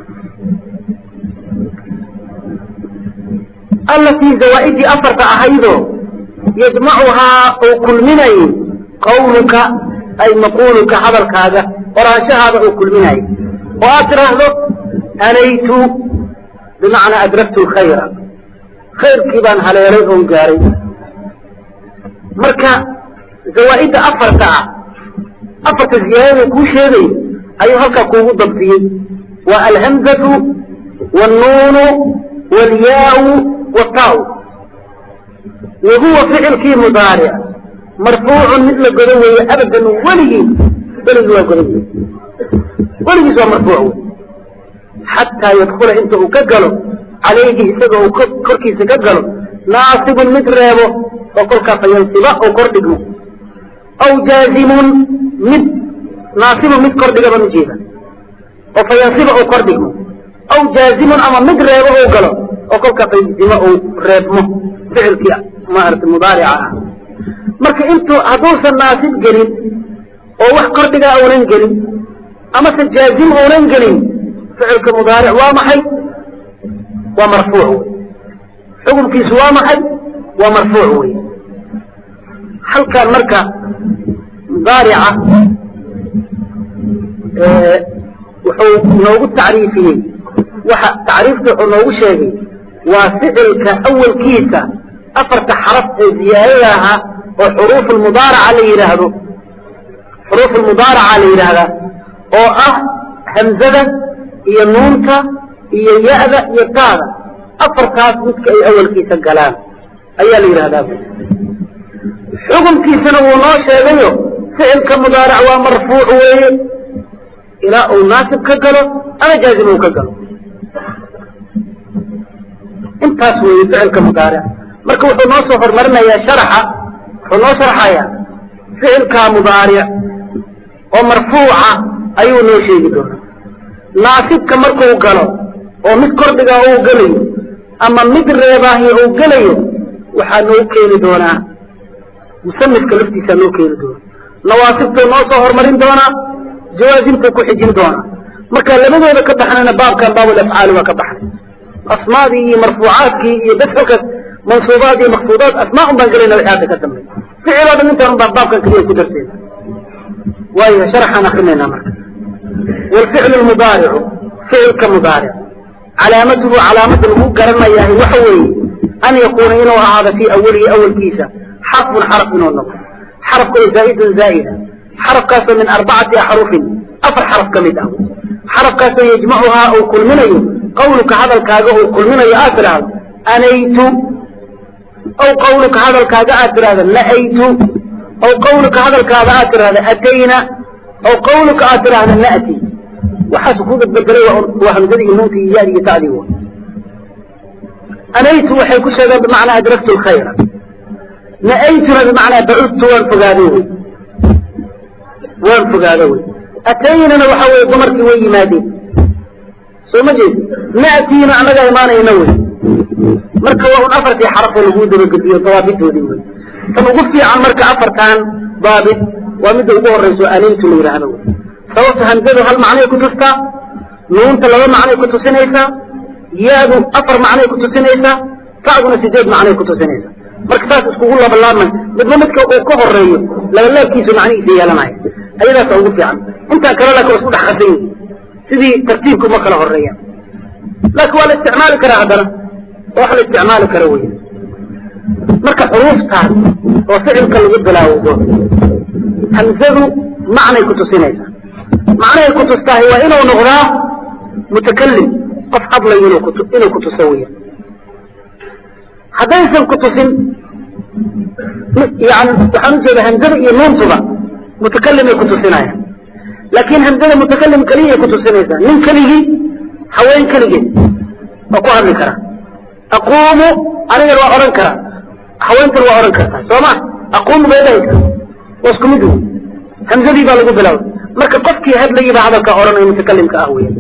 allatii zawaa'idii afarta ahaydoo yajmacuhaa uu kulminayay qawluka ay maquuluka hadalkaaga qoraanshahaada uu kulminayay oo aad tidhaahdo anaytu bimacnaa adraktu lkhayra khayrkii baan haleelay oon gaaray marka zawaa'idda afarta ah afarta ziyaadada kuu sheegay ayuu halkaa kuugu dabdiyey waa alhamzatu wاnnuunu wاlyaau wataw wa huwa ficilkii mudaaric marfuucun mid la godo weeye abadan weligii weligii waa godan wey weligiis waa marfuuc wey xataa yadkula inta uu ka galo calayhi isaga uu korkiisa ka galo naasibun mid reebo oo kolkaa fayansiba oo kor dhigmo aw jaazimun mid naasibun mid kor dhiga baan ujeeda oo fayansiba oo kor dhigmo aw jaazimun ama mid reebo ou galo oo kolkaa fayansiba uu reebmo ficilkii maarata mudaarica ah marka intuu hadduusan naasib gelin oo wax kordhigaa uunan gelin amase jaazim uunan gelin ficilka mudaaric waa maxay waa marfuuc wey xukunkiisu waa maxay waa marfuuc wey halkaan marka mudaarica wuxuu noogu tacriifiyey waxa tacriifta wuxuu noogu sheegay waa ficilka awalkiisa afarta xaraf ee ziyaadada ahaa oo xuruuf mudaaraca la yidhaahdo xuruuf mudaaraca la yidhaahdaa oo ah hamzada iyo nuunta iyo ya-da iyo taada afartaas midka ay awalkiisa galaan ayaa la yidhahdaa xukunkiisana wuu noo sheegayo ficilka mudaarac waa marfuuc weeye ilaa uu naasib ka galo ama jaazim uu ka galo intaas weeye ficilka mudaaric marka wuxuu noo soo hormarinayaa sharaxa wuxuu noo sharxayaa ficilkaa mudaaric oo marfuuca ayuu noo sheegi doonaa naasibka markuu galo oo mid kordhigaa uu gelayo ama mid reebaahi uu gelayo waxaa noo keeni doonaa musanifka laftiisaa noo keeni doona nawaasibtuu noo soo hormarin doonaa jawaazimtuu ku xijin doonaa marka labadooda ka baxnayna baabkan baabul afcaali waa ka baxnay asmaadii iyo marfuucaadkii iyo bes halkaas mansuubaad iyo maksuudaad asmaa un baan gelayna wixii hadda ka dambeey ficil oo dhan intaan un baan baabkan keliya ku darsayna waayo sharaxaan akrinaynaa marka waalficlu lmudaaricu ficilka mudaaric calaamatuhu calaamada lagu garanayahay waxa weeye an yakuuna inuu ahaado fii awalihi awalkiisa xarfun xaraf inuu noqdo xarafkoo zaa'idun zaa'ida xarafkaasoo min arbacati axrufin afar xaraf ka mid ah xarafkaasoo yajmacuhaa uu kulminayo qawluka hadalkaaga uu kulminayo aad tidhaahdo anaytu aw qawluka hadalkaaga aad tidhahdo na'aytu aw qawluka hadalkaaga aad tidhahdo atayna aw qawluka aad tidhahdo na'ti waxaas ku badbedelay waa hamzadii iyo nuuntii iyo yaadi iyo ta'dii wa anaytu waxay ku sheegeen bimacnaa adraktu lkhayra na'aytuna bimacnaa bacudtu waan fogaaday wey waan fogaado wey ataynana waxa weye dumarkii way yimaadeen soo ma jeed na'tiina annagaa imaanayna wey marka waa un afartii xarafoo laguu dabagediyo dawaabitoodii wey tan ugu fiican marka afartan daabit waa midda ugu horayso anaytu la yidhaahdo wey sababta hamzadu hal macnay ku tustaa nuunta laba macnay ku tusinaysaa yaadu afar macnay ku tusinaysaa tacduna sideed macnay kutusinaysa marka saas iskugu labalaaman midba midka uu ka horeeyo labalaabkiisu macnihiisa yeelanaya ayadaasa ugu fiican intaa kale laakin waa isku dhex qasan yihin sidii tartiibka uma kala horeeyaan laakin waa la isticmaali karaa haddana wax la isticmaali kara wey marka xuruuftaas oo ficilka lagu bilaawdo hamzadu macnay kutusinaysaa macnahay kutustahay waa inuu noqdaa mutakalim qof hadlay inuu kutu inuu kutuso weya haddaysan kutusin yani waxaan ujeeda hamzada iyo nuuntuba mutakalimay kutusinayaan laakin hamzada mutakalim keliyay kutusinaysaa nin keligii haween keligeed waa ku hadli karaa aquumu anigan waa odhan karaa haweentan waa odhan kartaa soo ma aquumu bay dhahaysa waa isku mid wey hamzadii baa lagu bilaaway marka qofkii hadlayay baa hadalka odhanaya mutakalimka ah weya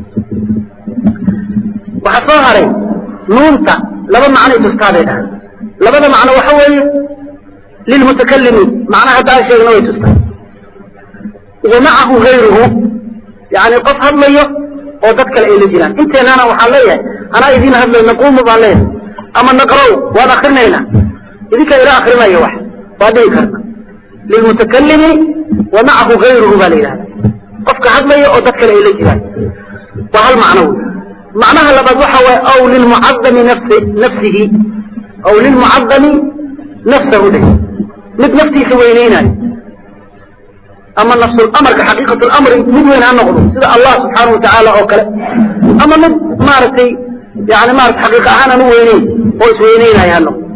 waxaa soo haray nuunta laba macnay tustaa bay dhahay labada macno waxa weeye lilmutakalimiin macnaha hadda aan sheegna way tustaa wa macahu gayruhu yani qof hadlayo oo dad kale ay la jiraan inteenana waxaan leeyahay anaa idin hadlayo naquumu baan leeyahay ama naqrow waan akrinaynaa idinkaa ila akrinaya wax waa dhihi karta lilmutakalimi wa macahu gayruhu baa la yidhahda qofka hadlaya oo dad kale ay la jiraan waa hal macno wey macnaha labaad waxa waay aw lilmucadami nafsi nafsihi aw lilmucadami nafsahu dhe mid naftiisa weyneynayo ama nafsulamarka xaqiiqatulamri mid weyn ha noqdo sida allah subxaana watacaala oo kale ama mid maaragtay yani maarata xaqiiqa ahaan aan u weyneyn oo isweyneynayo ha noqdo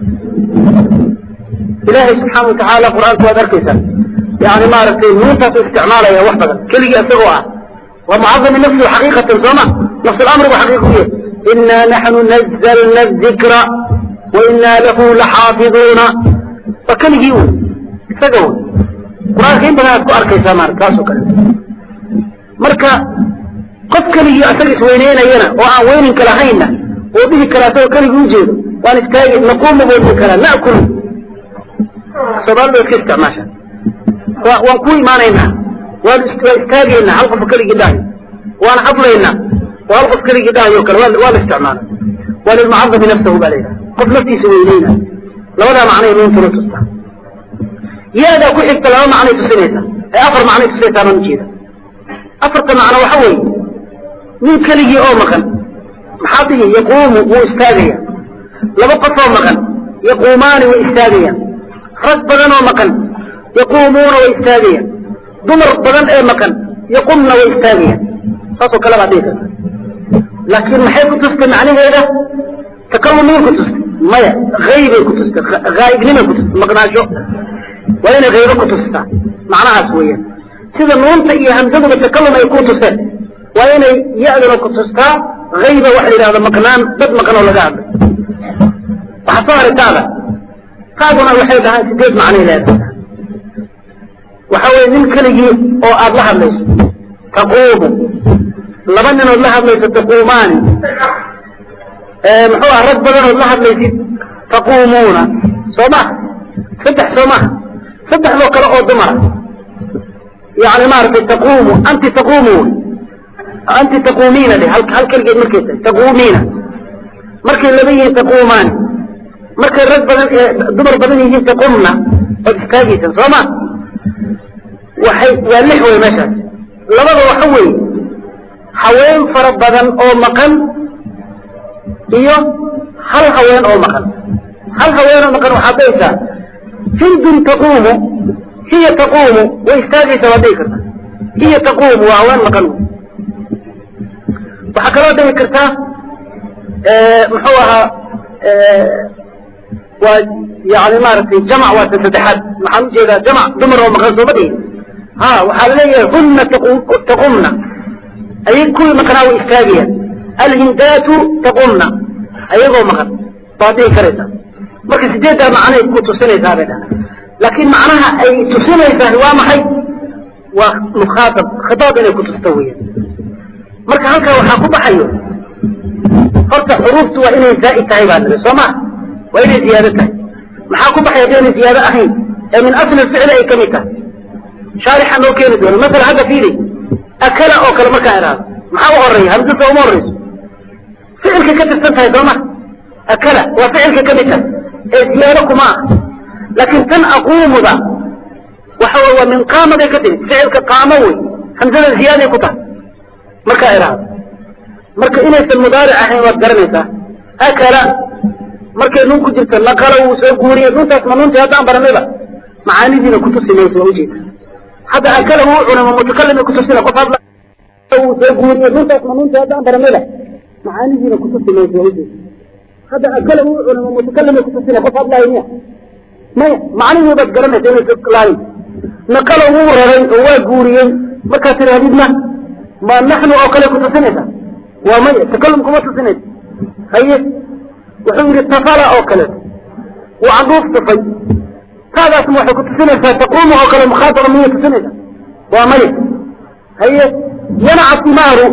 ilaahay subxaana watacaala qur-aanka waad arkaysaa yani maaragtay nuuntaasu isticmaalaya wax badan keligii isagoo ah waa mucadami nafsihi xaqiiqatan sooma nafsulamrigu xaqiiqa u yahay inaa naxnu nazalna dikra wa inaa lahu laxaafiduuna waa keligii un isaga wy qur-aanka in badan aad ku arkaysaa maarata taasoo kale marka qof keligii asaga isweyneynayana oo aan weyninka lahaynna oo dhihi kara asagoo keligii ujeedo waan istaagi naquumu buu dhihi karaa na'kulu soomaalida iska isticmaasha waan ku imaanaynaa waan waa istaagaynaa hal qof keligii dhahayo waan hadlaynaa oo hal qof keligii dhahayo kale waa la isticmaala waa lilmucadami nafsahu baa layidhaha qof naftiisa weyneyna labadaa macnay nuuntuna tustaa ya-daa ku xigta laba macnay tusinaysaa ee afar macnay tusaysaa baan ujeeda afarta macno waxa weeye nin keligii oo maqan maxaa dhihi yaquumu wuu istaagaya laba qof oo maqan yaquumaani way istaagayaan rag badan oo maqan yaquumuuna way istaagayaan dumar badan ee maqan yaqumna way istaagayaan saasoo kale baa dhihi karta laakiin maxay ku tustay macnaheeda takalum miyay ku tustay maya haybay ku tustay haa'ibnimay ku tustay maqnaasho waa inay haybo ku tustaa macnahaas weeyaan sida nuunta iyo hamsaduba takalum ay ku tuseen waa inay ya-duna ku tustaa hayba waxa la yidhahda maqnaan dad maqan oo laga hadlay waxaa soo haray taada taaduna waxay dhahaan sideed macnay leedahay waxa weye nin keligii oo aada la hadlayso taquumu laba ninood la hadlayso taquumaani muxuu ah rag badanood la hadlaysid taquumuuna soo maha saddex soo maha saddexdoo kale oo dumara yani maaragtay taquumu anti taquumu anti taquumiina de hal hal keligeed markay tahay taquumiina markay laba yihiin taquumaani markay rag badan dumar badan yihiin taqumna ood istaagaysan soo ma waxay waa lix wey meeshaas labada waxa weeye haween fara badan oo maqan iyo hal haween oo maqan hal haween oo maqan waxaad dhahaysaa hindun taquumu hiya taquumu way istaagaysaa waad dhihi kartaa hiya taquumu waa haween maqan waxaa kaloo dhihi kartaa muxuu ahaa waa yani maaragtay jamc waa ta saddexaad maxaan ujeedaa jamc dumar oo maqan sooma dhihin ha waxaa laleeyahay huna taqumna ayag kuwii maqnaa way istaagayaan alhindaatu taqumna ayagoo maqan baad dhihi karaysaa marka sideeddaa macnay ku tusinaysaa bay dhaha laakiin macnaha ay tusinaysaa waa maxay waa mukhaatab khitaab inay ku tusto weeyaan marka halkaa waxaa ku baxayo horta xuruuftu waa inay zaa'id tahay baa niri soo maa waa inay ziyaado tahay maxaa ku baxay haddi inay ziyaado ahayn ee min asli ficli ay ka mid tahay shaarixa noo keeni doono masala hadda fiili akala oo kale markaa idhaahdo maxaa u horeeya hamsa soo uma horeyso ficilkay ka tirsan tahay sooma akala waa ficilka ka mid ah ee ziyaado kuma ah laakiin tan aquumuda waxa wey waa min qaamaday ka timid ficilka qaamo wey hamsada ziyaaday ku tahay markaa idhaahdo marka inaysan mudaaric ahayn waad garanaysaa akala markay nun ku jirto naqala wuu soo guuriyey nuntaas ma nuntii haddaan baranayba macaanidiina kutusi mayso waa ujeeda hadda akala wuu cunay ma mutakalima kutusina qof hadla wuu soo guuriyey nuntaas ma nuntii haddaan baranayba macaanidiina kutusi mayso waa ujeeda hadda akala wuu cunay ma mutakalima kutusina qof hadlaayo miya maya macnihii baad garanaysa inaysa lahayn naqala wuu raray oo waa guuriyey markaad tirahdidna ma naxnu oo kale kutusinaysa waa maya takalum kuma tusinaysa haye wuxuu yidhi tafala oo kaleeto wuu canduuf tufay taadaasma waxay kutusinaysaa taquumu oo kale mukhaataba miyay tusinaysa waa maya haye yanaca timaaru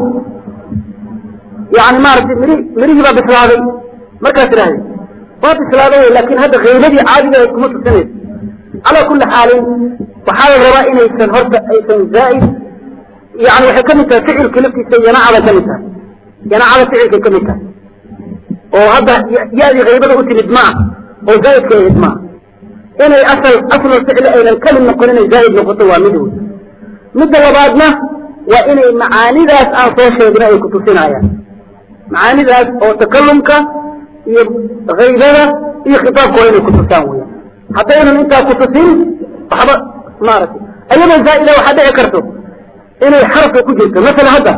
yani maaragtay miri mirihii baa bislaaday markaad tidhahdid waa bislaaday laakin hadda kaybadii caadiga ahayd kuma tusinaysa calaa kuli xaalin waxaa la rabaa inaysan horta aysan zaaid yani waxay kamid tahay ficilka laftiisa yanacada kamid tahay yanacada ficilkay kamid tahay oo hadda ya-dii kaybada u timid maa oo zaaidka ahayd maa inay asal aslu ficli aynan kamid noqon inay zaaid noqoto waa mid wey midda labaadna waa inay macaanidaas aan soo sheegna ay kutusinayaan macaanidaas oo takalumka iyo kaybada iyo khitaabka waa inay kutusaan weya haddaynan intaa kutusin waxba maaragtay ayadoo zaa'ida waxaa dhici karto inay xarafka ku jirto masala hadda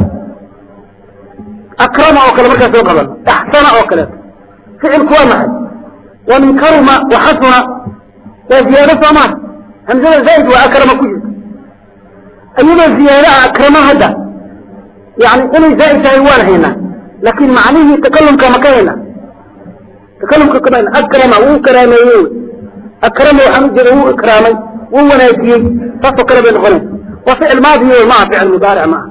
akrama oo kale markaa soo qaban axsana oo kaleeto ficilku waa maxay waa min karuma wa xasuna waa ziyaado soo maa hamsada zaa'id waa akrama ku jirto iyadoo ziyaadaha akrama hadda yani inay zaa'id tahay waan haynaa laakin macnihii takalumka ma ka haynaa takalumka kama hayna akrama wuu karaameeye wy akrama waxaan u jeeda wuu ikraamay wuu wanaajiyey saasoo kale bay noqonaysa waa ficil maadi wey maaha ficil mudaaric maaha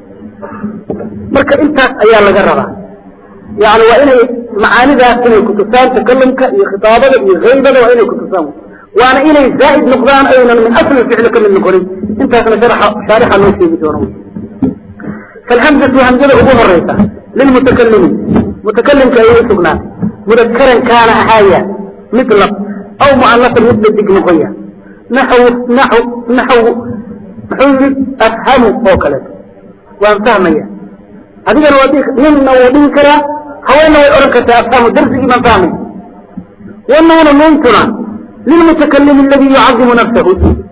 marka intaas ayaa laga rabaa yani waa inay macaanidaas inay kutusaan takalumka iyo khitaabada iyo haybada waa inay kutusaan waana inay zaa'id noqdaan aynan min asli ficli kamid noqonin intaasna shaarixa noo sheegi doono falhamzatu hamzada ugu horeysa lilmutakalimi mutakalimka ayay usugnaatay mudakaran kaana ahaaya mid lab aw mu'anasan mid dadig noqoya naxw naxw naxw muxuu yidhi afhamu oo kaleeto waan fahmaya adigana waa ninna wuu dhihi karaa haweenna way odhan kartaa afhamu darsigii baan fahmay wanuuna nuuntuna lilmutakalimi aladi yucadimu nafsahu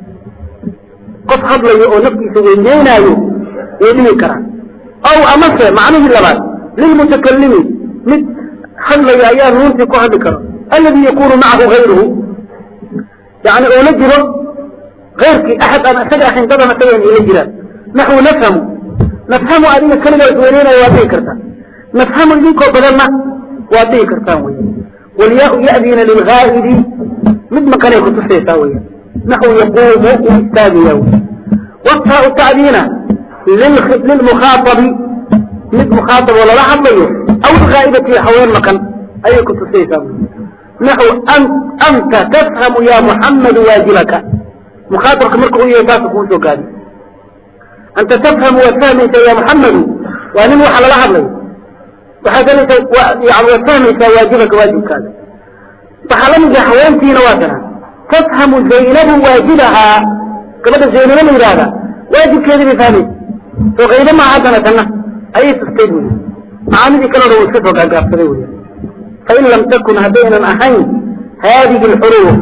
qof hadlayo oo naftiisa weyneynaayo way dhihi karaan aw amase macnihii labaad lilmutakalimi mid hadlayo ayaa nuuntii ku hadli karo aladi yakunu macahu gayruhu yani oo la jiro ayrkii axad aan isaga ahayn dadan isaga ila jiraan naxwu nafhamu nafhamu adiga keligaa isweyneynaya waad dhihi kartaa nafhamu idinkoo badanna waad dhihi kartaan wey walyaau ya'diina lilgaa'ibi mid maqanay kutusaysaa weya naxwu yaquumu uu istaagaya wey wataau tacdiina lilmukhaaabi mid mukhaaab oo lala hadlayo aw ilghaa'ibati haween maqan ayay kutusaysaa wey naxw anta tafhamu ya muxammadu waajibaka mukhaaabka marka u yahay taasa kuu soo gaadi anta tafhamu waad fahmaysaa ya muxammadu waa nin waxa lala hadlayo waxaad helaysaa yani waad fahmaysaa waajibaka waajibkaada waxaa la mid ah haweentiina waa tana tafhamu zaynabu waajibahaa gabadha zaynabo la yidhaahda waajibkeedii bay fahmaysa soo qaybo maa haddana tanna ayay tustay buyi macaanidii kalena wuu iska soo gaagaabsaday wey fain lam takun haddaynan ahayn haadihi lxuruuf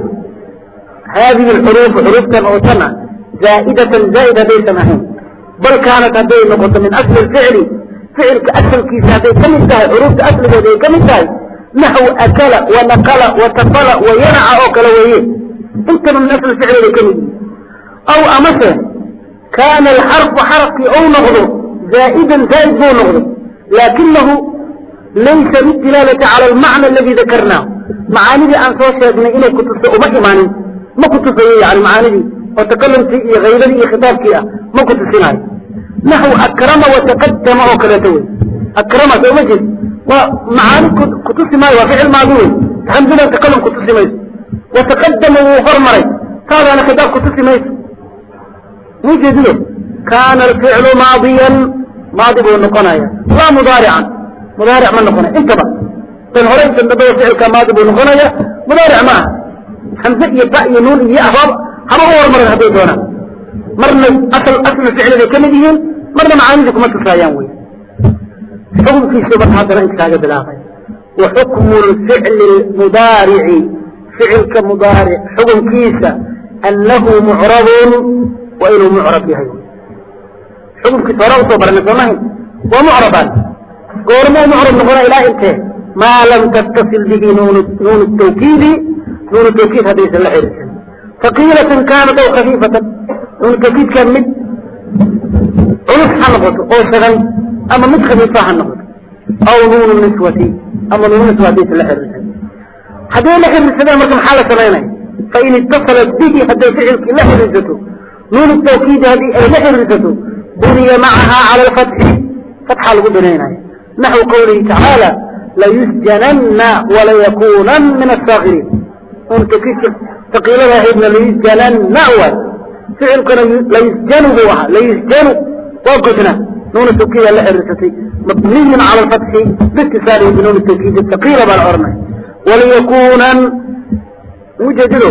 haadihi lxuruufu xuruuftan oo tan ah zaa'idatan zaa'id haddaysan ahayn bal kaanat hadday noqoto min asli lficli ficilka asalkiisa hadday ka mid tahay xuruufta asligeeda ay ka mid tahay naxw akala wa naqala wa tafala wa yanaca oo kale weeye intaba min asli ficli bay ka mid yihin aw amase kaana alxarfu xarafkii ou noqdo zaa'idan zaa'id buu noqdo laakinahu laysa lidilaalati cala almacna aladi dakarnaahu macaanidii aan soo sheegnay inay kutuso uma imaanin ma kutusayo yani macaanidii oo takalumkii iyo haybadii iyo khitaabkii ah ma kutusinayo naxw akrama wataqadama oo kaleeto wey akrama soo ma jeed waa macaani kutusi maayo waa ficil maadi wey hamsadan takalum kutusi mayso wataqadama wuu hormaray taadaana khitaab kutusi mayso mujeediyo kaana alficlu maadiyan maadi buu noqonaya laa mudaarican mudaaric ma noqonay intaba tan hore intan dambada ficilka maadi buu noqonaya mudaaric maaha hamze iyo ba iyo nuun iyo ahbaab haba u hormaran hadday doonaan marna asal asla ficliday ka mid yihiin marna macaanidii kuma tusaayaan wey xukunkiisu marka haddana inta kaaga bilaabay wa xukmu lficli mudaarici ficilka mudaaric xukunkiisa annahu mucrabun waa inuu mucrab yahay xukunkiisa hore usoo baranay soomahin waa mucrabaan goormuu mucrab noqona ilaa intee maa lam tattasil bihi nuun nuun tawkiidi nuun tawkiid haddaysan la xiriirsan faqiilatan kaanat aw khafiifatan nuun tawkiidka mid culus ha noqoto oo shagan ama mid khafiifa ha noqoto aw nuunu niswati ama nuunu niswa haddaysan la xiriirsan hadday la xiriirsadaan marka maxaa la samaynaya fain itasalat bihi hadday ficilkii la xiriirsato nuun tawkiidi haddii ay la xiriirsato buniya macaha cala alfatxi fatxa lagu binaynaya naxwu qawlihi tacaala layusjananna walayakunan min asaakiriin nuun tawkiidka taqiilada ahaydna layusjananna waay ficilkuna layusjanu buu ahaa layusjanu waa godna nuun tawkiida la xiriirsatay mabniyun cala alfatxi biitisaalihi binuun tawkiid taqiila baa la oranaya waliyakunan ujeedido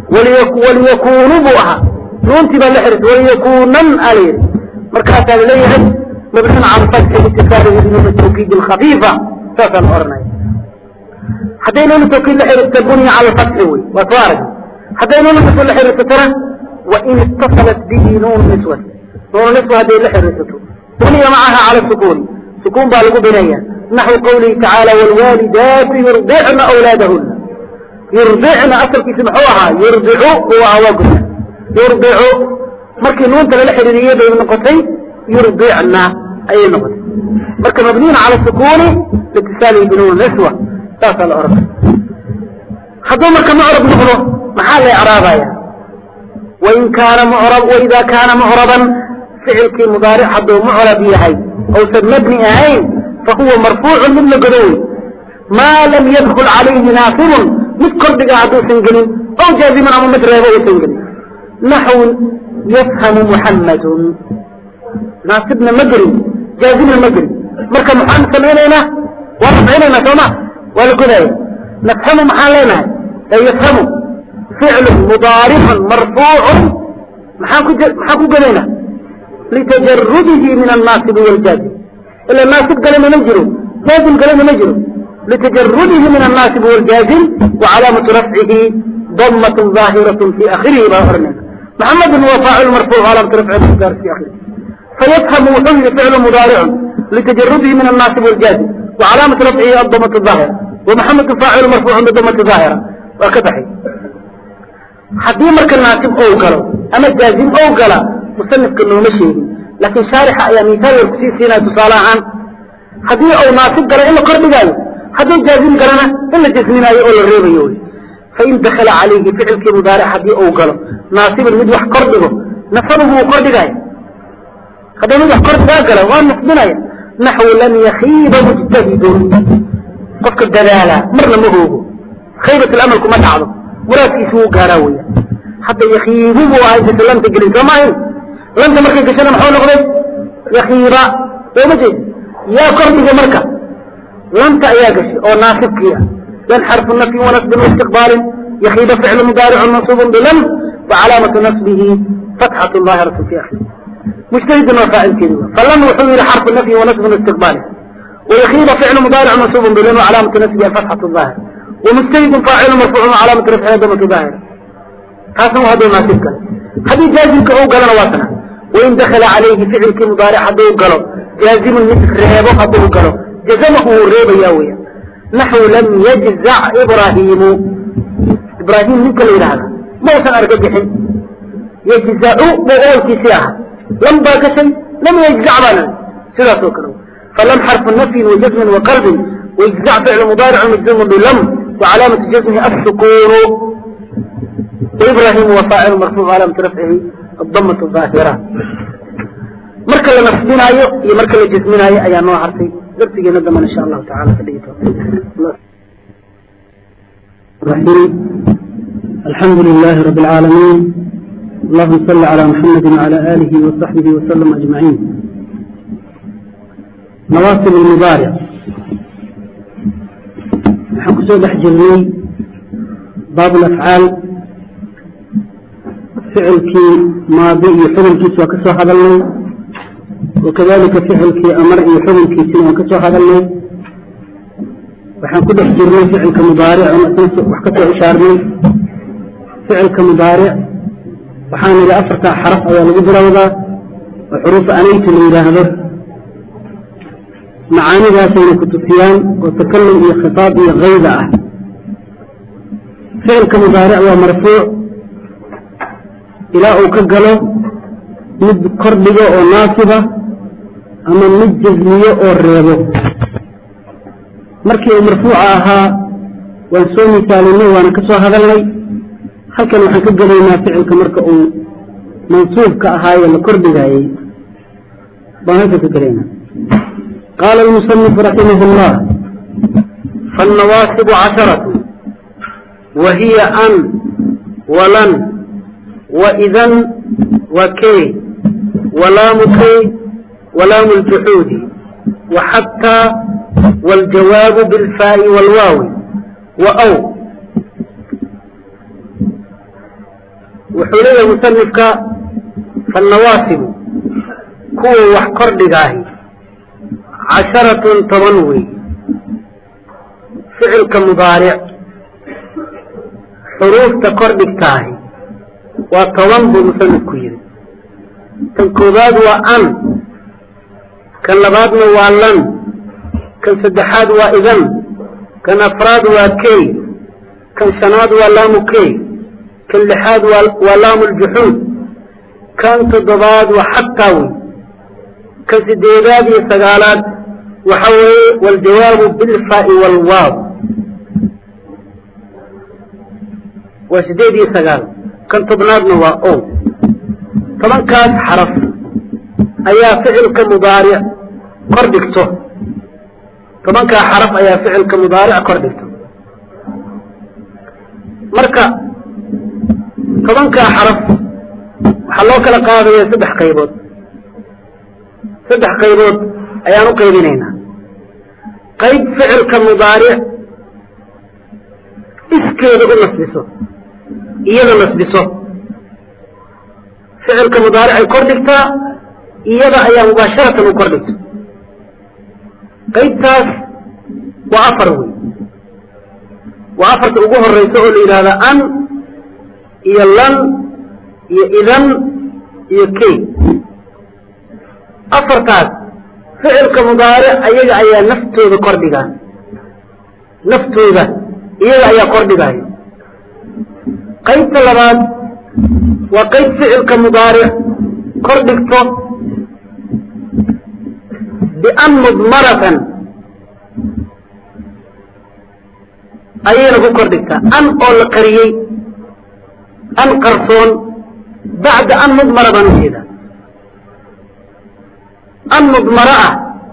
waliyakunu buu ahaa nuuntii baa la xiriirtay waliyakunan aa la yidhi markaasaa laleeyahay mabniyun cala alfatxi biitisaalihi binuun tawkiid alkhafiifa saasaa la oranaya hadday nuun tawkiid la xiriirta buniya cala alfatxi wey waa soo arag hadday nuun niswa la xiriirsatana wain itasalat bihi nuun niswat nuun niswa hadday la xiriirsato buniya macaha cala sukuuni sukuun baa lagu binaya naxwu qawlihi tacaala waalwaalidaatu yurdicna awlaadahuna yurdicna asalkiisi muxuu ahaa yurdicu uu ahaa waa gudna yurdicu markii nuunta lala xiriiriyey bay noqotay yurdicna ayay noqotay marka mabniyun cala sukuuni liitisaalihi binuun niswa saasaa la oranaya hadduu marka mucrab noqdo maxaa la ecraabaya wain kaana mucrab waida kaana mucraban ficilkii mudaaric hadduu mucrab yahay ousan mabni ahayn fahuwa marfuucun mid la godo wey maa lam yadkul calayhi naasibun mid kordhiga hadduusan gelin ow jaaziman ama mid reebo uusan gelin naxwu yafhamu muxammadun naasibna ma gelin jaazimna ma gelin marka maxaan samaynaynaa waa rafcinaynaa sooma waa la godaya nafhamu maxaan leenahay ee yafhamu ficlu mudaaricun marfuucun maxaan ku maxaan ku godaynaa litajarudihi min annaasibi wاljaazim ila naasib galena ma jiro jaazim galena ma jiro litajarudihi min annaasibi wاljaazim wacalaamatu rafcihi damat ظaahiraة fi akhirihi baa oranayna maxamedun waa faacil marfuuc calaamatu rafcihi mudar fi akhirihi fayafhamu wuxuu yihi ficlu mudaaricun litajarudihi min annaasib wاljaazim wacalaamatu rafcihi adamat ظaahira wamaxamedu faacilu marfuucun bidamati ظaahira waa ka baxay haddii marka naasib ou galo ama jaazim ou gala musanifka nooma sheegin laakiin shaarixa ayaa misaal yar kusii siinaya tusaale ahaan haddii ou naasib galo in la kordhigaayo hadduu jaazim galana in la jasminaayo oo la reebayo wy fain dakala calayhi ficilkii mudaaric haddii ou galo naasibin mid wax kordhigo nasabuhu uu kordhigaayo hadduu mid wax kordhigaa gala waa nasbinaya naxwu lam yakiiba mujtahidun qofka dadaalaa marna ma hoogo khaybat lamal kuma dhacdo muraadkiisu wuu gaaraa weya hadda yakiibu buu ahay bise lanta gelin soo maahin lanta markay gashana maxuu noqday yakiiba sooma jeed yaa kordhiga marka lanta ayaa gashay oo naasibkii ah yan xarfu nafyin wanasbin waistiqbaalin yakiiba ficlu mudaaricun mansuubun bilam wacalaamatu nasbihi fatxatu daahiratu fi akhiri mujtahidun waa faacilkeedi falan wuxuu yihi xarfu nafyin wanasbin waistiqbaalin wayakiiba ficlu mudaaric mansuubun bilam wacalaamatu nasbihi alfatxatu daahir ومجتهد فاعل مرفوع وعلامة رفعه ضمة ظاهرة هذا هو هذا الناسب قال هذه جازم كأو قال نواتنا وإن دخل عليه فعل كمضارع حدو قالوا جازم مثل ريبه حدو قالوا جزمه الريب ياوية نحو لم يجزع إبراهيم إبراهيم من كل هذا ما وصل أرقى بحين يجزع بغول كسياحة لم باك شيء لم يجزع بنا سلا سوكروا فلم حرف النفي وجزم وقلب ويجزع فعل مضارع مجزوم بلم وعلامة جزمه السكون وإبراهيم وفاعل مرفوع علامة رفعه الضمة الظاهرة مركل نفسنا أيو هي مركل جسمنا أيو أيا نوع عرفي درتي ندما إن شاء الله تعالى فليته الرحيم الحمد لله رب العالمين اللهم صل على محمد وعلى آله وصحبه وسلم أجمعين نواصل المضارع waxaan kusoo dhex jirnay baab alafcaal ficilkii maadi iyo xukunkiisa waa ka soo hadalnay wakadalika ficilkii amar iyo xukunkiisina waan ka soo hadalnay waxaan ku dhex jirnay ficilka mudaaric wax ka soo ishaarnay ficilka mudaaric waxaan idhi afartaa xaraf ayaa lagu bilowdaa oo xuruufa anayta la yidhaahdo macaanidaasayna ku tusiyaan oo takalum iyo khitaab iyo kayda ah ficilka mudaaric waa marfuuc ilaa uu ka galo mid kordhigo oo naasiba ama mid jasmiyo oo reebo markii uu marfuuca ahaa waan soo misaalinay waana ka soo hadalnay halkan waxaan ka gelaynaa ficilka marka uu mansuubka ahaayo la kordhigaayey baan halkan ka gelaynaa qaala almusanifu raximah اllah فالنواصب عشرة وهي أن ولن وإذا وكي ولام كي ولام الجحود وحتى والجواب بالفاء والواو وأو وحولي المصنفك فالنواصب كو وحقر لغاهي عشرة تمنوي فعل كمضارع حروف تكر بكتاهي وطوان بمصنف كيري تنكوباد وأن كان لبادنا وألن كان سدحاد وإذن كان أفراد وكي كان سناد ولام كي كان لحاد ولام الجحود كان تضباد وحتاوي كان سديداد يستقالات وحوي والجواب بالفاء والواو وسديد يستقال كان تبنادنا وأو طبعا كان حرف أيا فعل كمضارع قردكته طبعا كان حرف أيا فعل كمضارع قردكته مركا طبعا كان حرف حلوك لقاضي سبح قيبوت سبح قيبوت أيا نقيبينينا قيب فعل كمضارع اسكيد نصبسه إيضا نصبسه فعل كمضارع كردكتا إيضا أيا مباشرة كردكتا qaybtaas waa afar wey waa afarta ugu horeysa oo la yidhahda an iyo lan iyo idan iyo key afartaas ficilka mudaaric ayaga ayaa naftooda kordhigaa naftooda iyaga ayaa kordhigaayo qaybta labaad waa qayb ficilka mudaaric kordhigto بأن مضمرة أينا كوكردكتا أن أول قريي أن قرصون بعد أن مضمرة بنسيدا أن مضمرة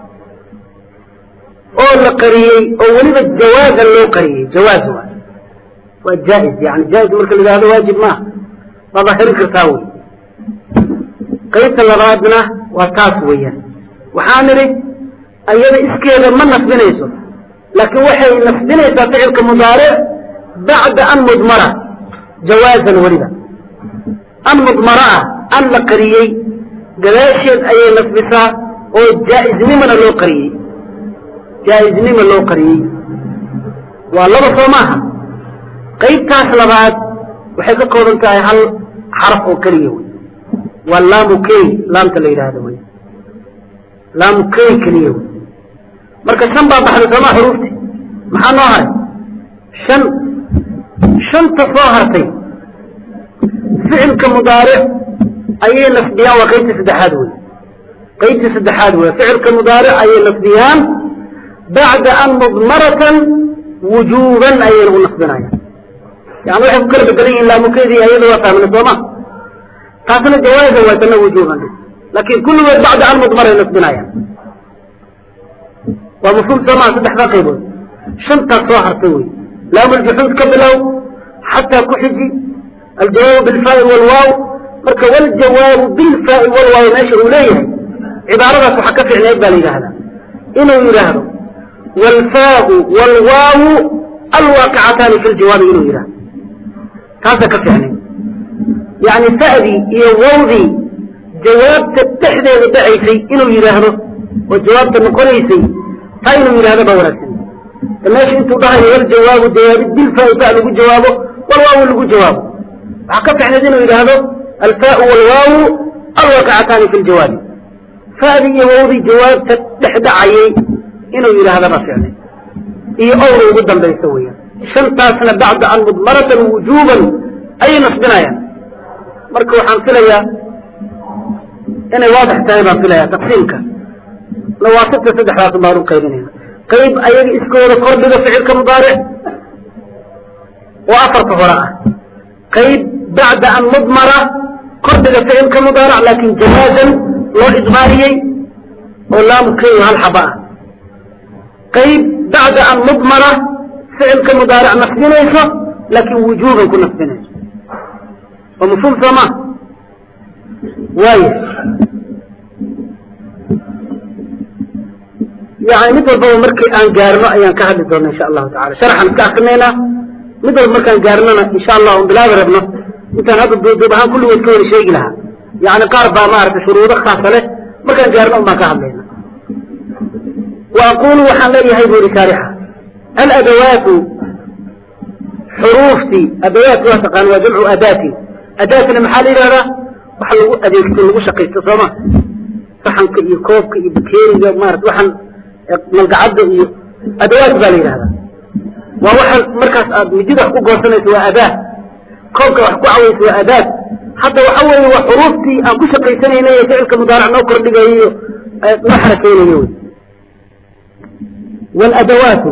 أول قريي أولي الجواز اللي قريي جواز والجائز يعني جائز مركز اللي هذا واجب ما فظهر كرتاوي قيس اللرادنا وتاسويا waxaan idhi ayada iskeeda ma nasbinayso laakiin waxay nasbinaysaa ficilka mudaaric bacda an mudmara jawaazan weliba an mudmara ah an la qariyey gadaasheed ayay nasbisaa oo jaa-iznimana loo qariyey jaa-iznima loo qariyey waa laba soo maaha qaybtaas labaad waxay ka kooban tahay hal xaraf oo keliya wey waa laamu key laamta la yidhaahdo wey laamukey keliya wey marka shan baa baxday soomaa xuruufti maxaa noo haray shan shanta soo hartay ficilka mudaaric ayay nasbiyaan waa qaybtii saddexaad wey qaybtii saddexaad wey ficilka mudaaric ayay nasbiyaan bacda an mudmaratan wujuuban ayayna u nasbinayaan yani waxay ku kala bedelan yihin laamukeydii ayada waa fahmna sooma taasna jawaaza waa tana wujuuban لكن كل وقت بعد أن مضمر ينصبنايا ومفهوم سماع صدح باقيبون شنطة صاحر توي لام الجحود كبلو حتى كحجي الجواب بالفاء والواو مركا والجواب بالفاء والواو ناشر إليه عبارة حكا في عناية بالي هذا إنه يرهد والفاء والواو alwaaqicataani fi ljawaabi inuu yidhahdo taasa ka ficnay yani fa'dii iyo wawdii jawaabta dhexdeeda dhacaysay inuu yidhaahdo oo jawaabta noqonaysay taa inuu yidhahdo baa wanaagsan meesha intuu dhahayo waljawaabu jawaabid bilfaa fa lagu jawaabo walwaawu lagu jawaabo waxaa ka ficnayd inuu yidhaahdo alfaau walwaawu alwaaqicataani fi ljawaabi fa'dii iyo wawdii jawaabta dhex dhacayay inuu yidhaahda baa ficnay iyo owra ugu dambaysa weeyaan shantaasna bacda an mudmaratan wujuuban ayay nasbinayaan marka waxaan filayaa inay waadix tahay baan filaya taqsiimka nawaasibta saddexdaas baan u qaybinayna qayb ayaga iskooda kordhiga ficilka mudaaric oo afarta hore ah qayb bacda an mudmara kordhiga ficilka mudaaric laakin jawaazan loo idmaariyey oo laamu keyo hal xaba ah qayb bacda an mudmara ficilka mudaaric nasbinayso laakin wujuuban ku nasbinayso waa mafhuum soo ma waaya yani mid walbaba markii aan gaarno ayaan ka hadli doona insha allahu tacala sharxan iska akrinaynaa mid walba markaan gaarnona insha allah on bilaabi rabno intaan hadda duuduub ahaan kulligood ka wada sheegi lahaa yani qaar baa maaragtay shuruudo khaasa leh markaan gaarno un baan ka hadlayna wa aqulu waxaan leeyahay bu uri shaarixa aladawaatu xuruuftii adawaat waa taqaan waa jamcu adaati adaatina maxaa la yidhahdaa wax lagu adeegto lagu shaqaysto sooma saxanka iyo koobka iyo bakeeriga maarata waxaan malgacadda iyo adawaat baa la yidhahdaa waa waxaan markaas aad midida wax ku goosanayso waa adaad koobka wax ku cawayso waa adaad hadda waxa weeye waa xuruuftii aan ku shaqaysanaynay ee ficilka mudaaric noo kordhigayo iyo noo xarakeynayo wey والأدوات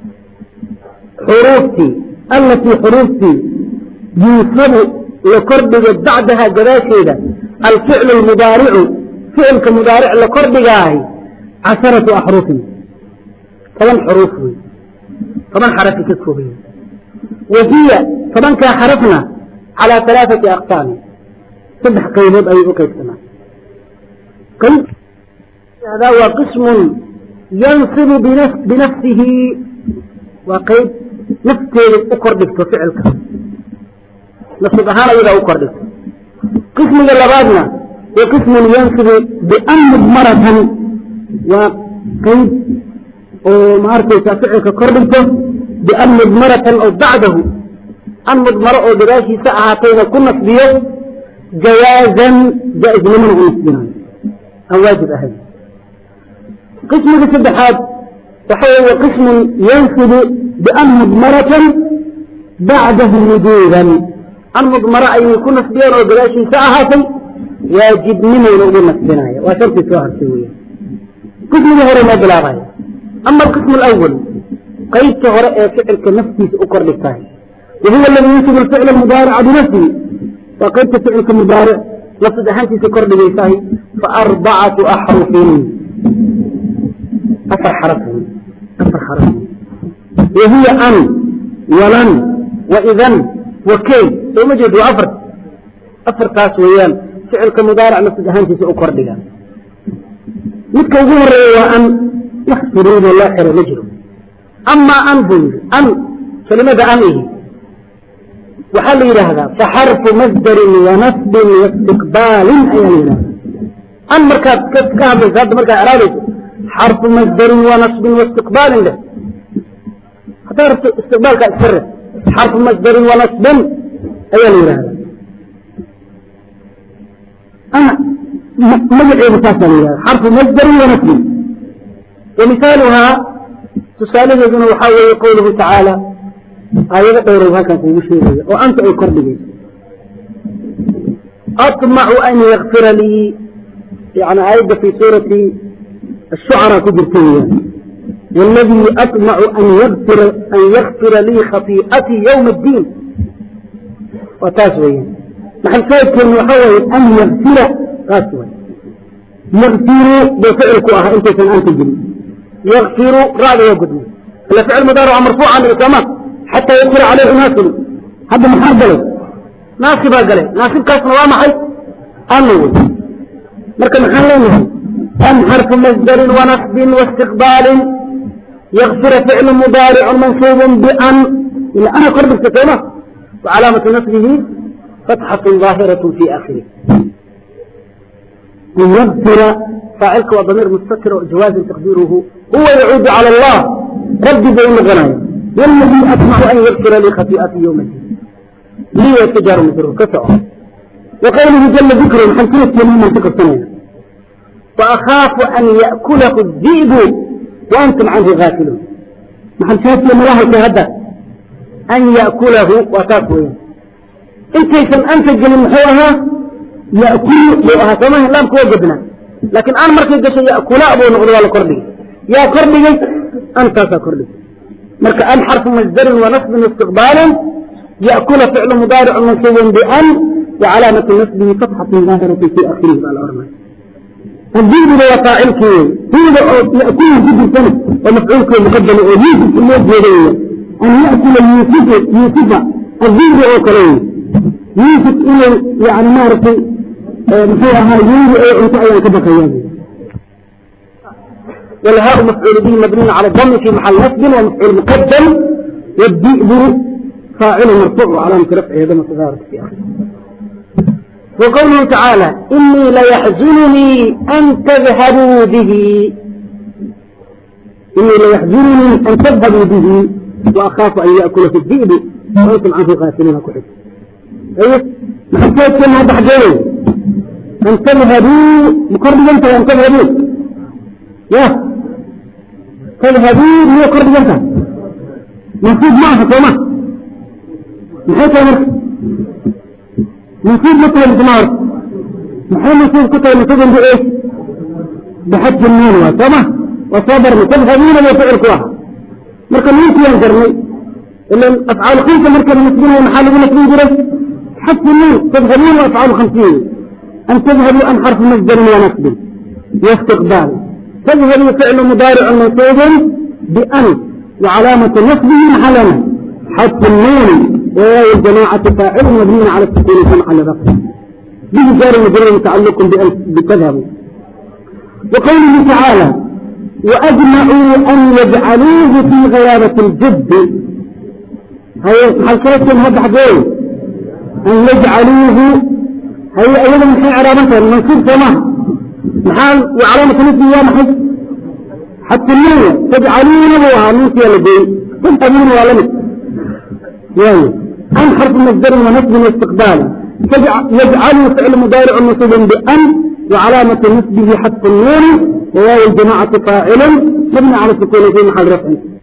حروفتي التي حروفتي يوصل لكردق بعدها جباشيدة الفعل المضارع فعل كمضارع لكردق عشرة أحرف طبعا حروف طبعا حرف كتبية وهي طبعا كحرفنا على ثلاثة أقسام صدح قيمود أي أقسم قيم هذا هو قسم ينصب بنفس بنفسه وقيد نفسه أقردك فعلك نصب هذا إذا أقردك قسم اللبادنا وقسم ينصب بأن مضمرة وقيد ومعرفة فعلك قردك بأن مضمرة أو بعده أن مضمرة أو براشي ساعتين كل نصبيه جوازا جائز لمن ونصبنا أو واجب أهل قسم السبحات وحول قسم ينصب بأن مضمرة بعده وجوبا المضمرة أن يكون نسبيا وبلاشي ساعة واجب منه يقول نسبنايا وشرط سواها سوية قسم هو ما بلا غاية أما القسم الأول قيد هراء فعل كنفسي أكر للتاهي وهو الذي ينصب الفعل المضارع بنفسه وقيد فعل كمضارع لفظ أهانتي سكر للتاهي فأربعة أحرف أفر حرف أفر حرف وهي أن ولن وإذن وكي ثم جد أفر أفر تاس ويان فعل كمضارع نفس أهانتي سأكر لها مثل ظهر وأن يحصرون الآخر نجر أما أن بنج أن كلمة أنه وحل إلى هذا فحرف مصدر ونسب واستقبال أيضا أن مركز كهذا هذا مركز أرادته حرف مصدر ونصب واستقبال له حتى استقبال كأسر حرف مصدر ونصب أيضا هذا أنا مجد بساسا حرف مصدر ونصب ومثالها تسالة ذنه وحاول قوله تعالى آية دورها كان في مشهورية وأنت أي كربي أطمع أن يغفر لي يعني آية في سورة الشعراء كبرتية والذي أطمع أن يغفر, أن يغفر لي خطيئتي يوم الدين وتاسوية نحن سيد كان يحاول أن يغفر قاسوية يغفر بفعلك أها أنت كان أنت جري يغفر رأي وقدمه الفعل مدارع مرفوع عن الإقامة حتى يغفر عليه ناسب هذا محربله ناسب قاله ناسب كاس نوامحي أنه مركب محلين أم حرف مصدر ونصب واستقبال يغفر فعل مضارع منصوب بأن إلى أنا قرب السكينة وعلامة نصبه فتحة ظاهرة في آخره يغفر فاعلك وضمير مستتر وجواز تقديره هو يعود على الله ربي بين غنايا والذي أطمع أن يغفر لي خطيئتي يوم الدين لي يتجار مثل كسعه وقوله جل ذكره حمسنة يمين منطقة الثانية وأخاف أن يأكله الذئب وأنتم عنه غافلون نحن شاهد لما الله يتهدى أن يأكله وتاكوه انت يسم أنت الجنين محوها يأكل لأها كما لم كوجدنا لكن أنا مركز قشي يأكل أبو نغضي على كربي يا كربي أنت كربي مركز أن حرف مصدر ونصب استقبالا يأكل فعل مضارع منصوب بأن وعلامة نصبه فتحة ظاهرة في آخره على الأرمى الدين هو فاعلك هو يأكل جد سنة ومفعولك مقدم ويوسف الموت يديه أن يأكل يوسف يوسف الدين هو كليه يوسف إلى يعني مارسي محورها يوسف أو أنت أيضا كبك يوسف والهاء مفعول به مبني على الضم في محل نصب ومفعول مقدم والذئب فاعل مرفوع علامة رفعه هذا مصغار في آخره وقوله تعالى إني ليحزنني أن تذهبوا به إني ليحزنني أن تذهبوا به وأخاف أن يأكل في الذئب وأنتم عنه غافلين كحب أيه ما حكيت كم هذا حجين أن تذهبوا مقرب أنت أن تذهبوا يا تذهبوا هي قرب أنت نصيب معها كما نحيث أمرك نصيب مثل الثمار محل نصيب كتب نصيب بإيه بحج النون وسمة وصبر متبهمين وفعل كواها مركا مين في ينجرني إلا أفعال خمسة مركا نسبين ومحال نسبين جرس حج النون تبهمين وأفعال خمسين أن تذهبوا أن حرف مصدر ونسب واستقبال تذهبوا فعل مضارع منصوب بأن وعلامة نسبه محلنا حج النون وواو الجماعة فاعل مبني على السكون سمع لرفع به جار مجرد متعلق بتذهب وقوله تعالى وأجمعوا أن يجعلوه في غيابة الجد هي هل كانت هذا حقين أن يجعلوه هي أولا من حين علامتها منصوب سماء محال وعلامة نسبة يا محج حتى النية تجعلون بها نسيا لدي تنتمون ولمت يعني أن حرف مصدر ونصب واستقبال يجعل فعل مضارع منصوب بأن وعلامة نصبه حذف النون وواو الجماعة فاعلا مبني على السكون في محل رفع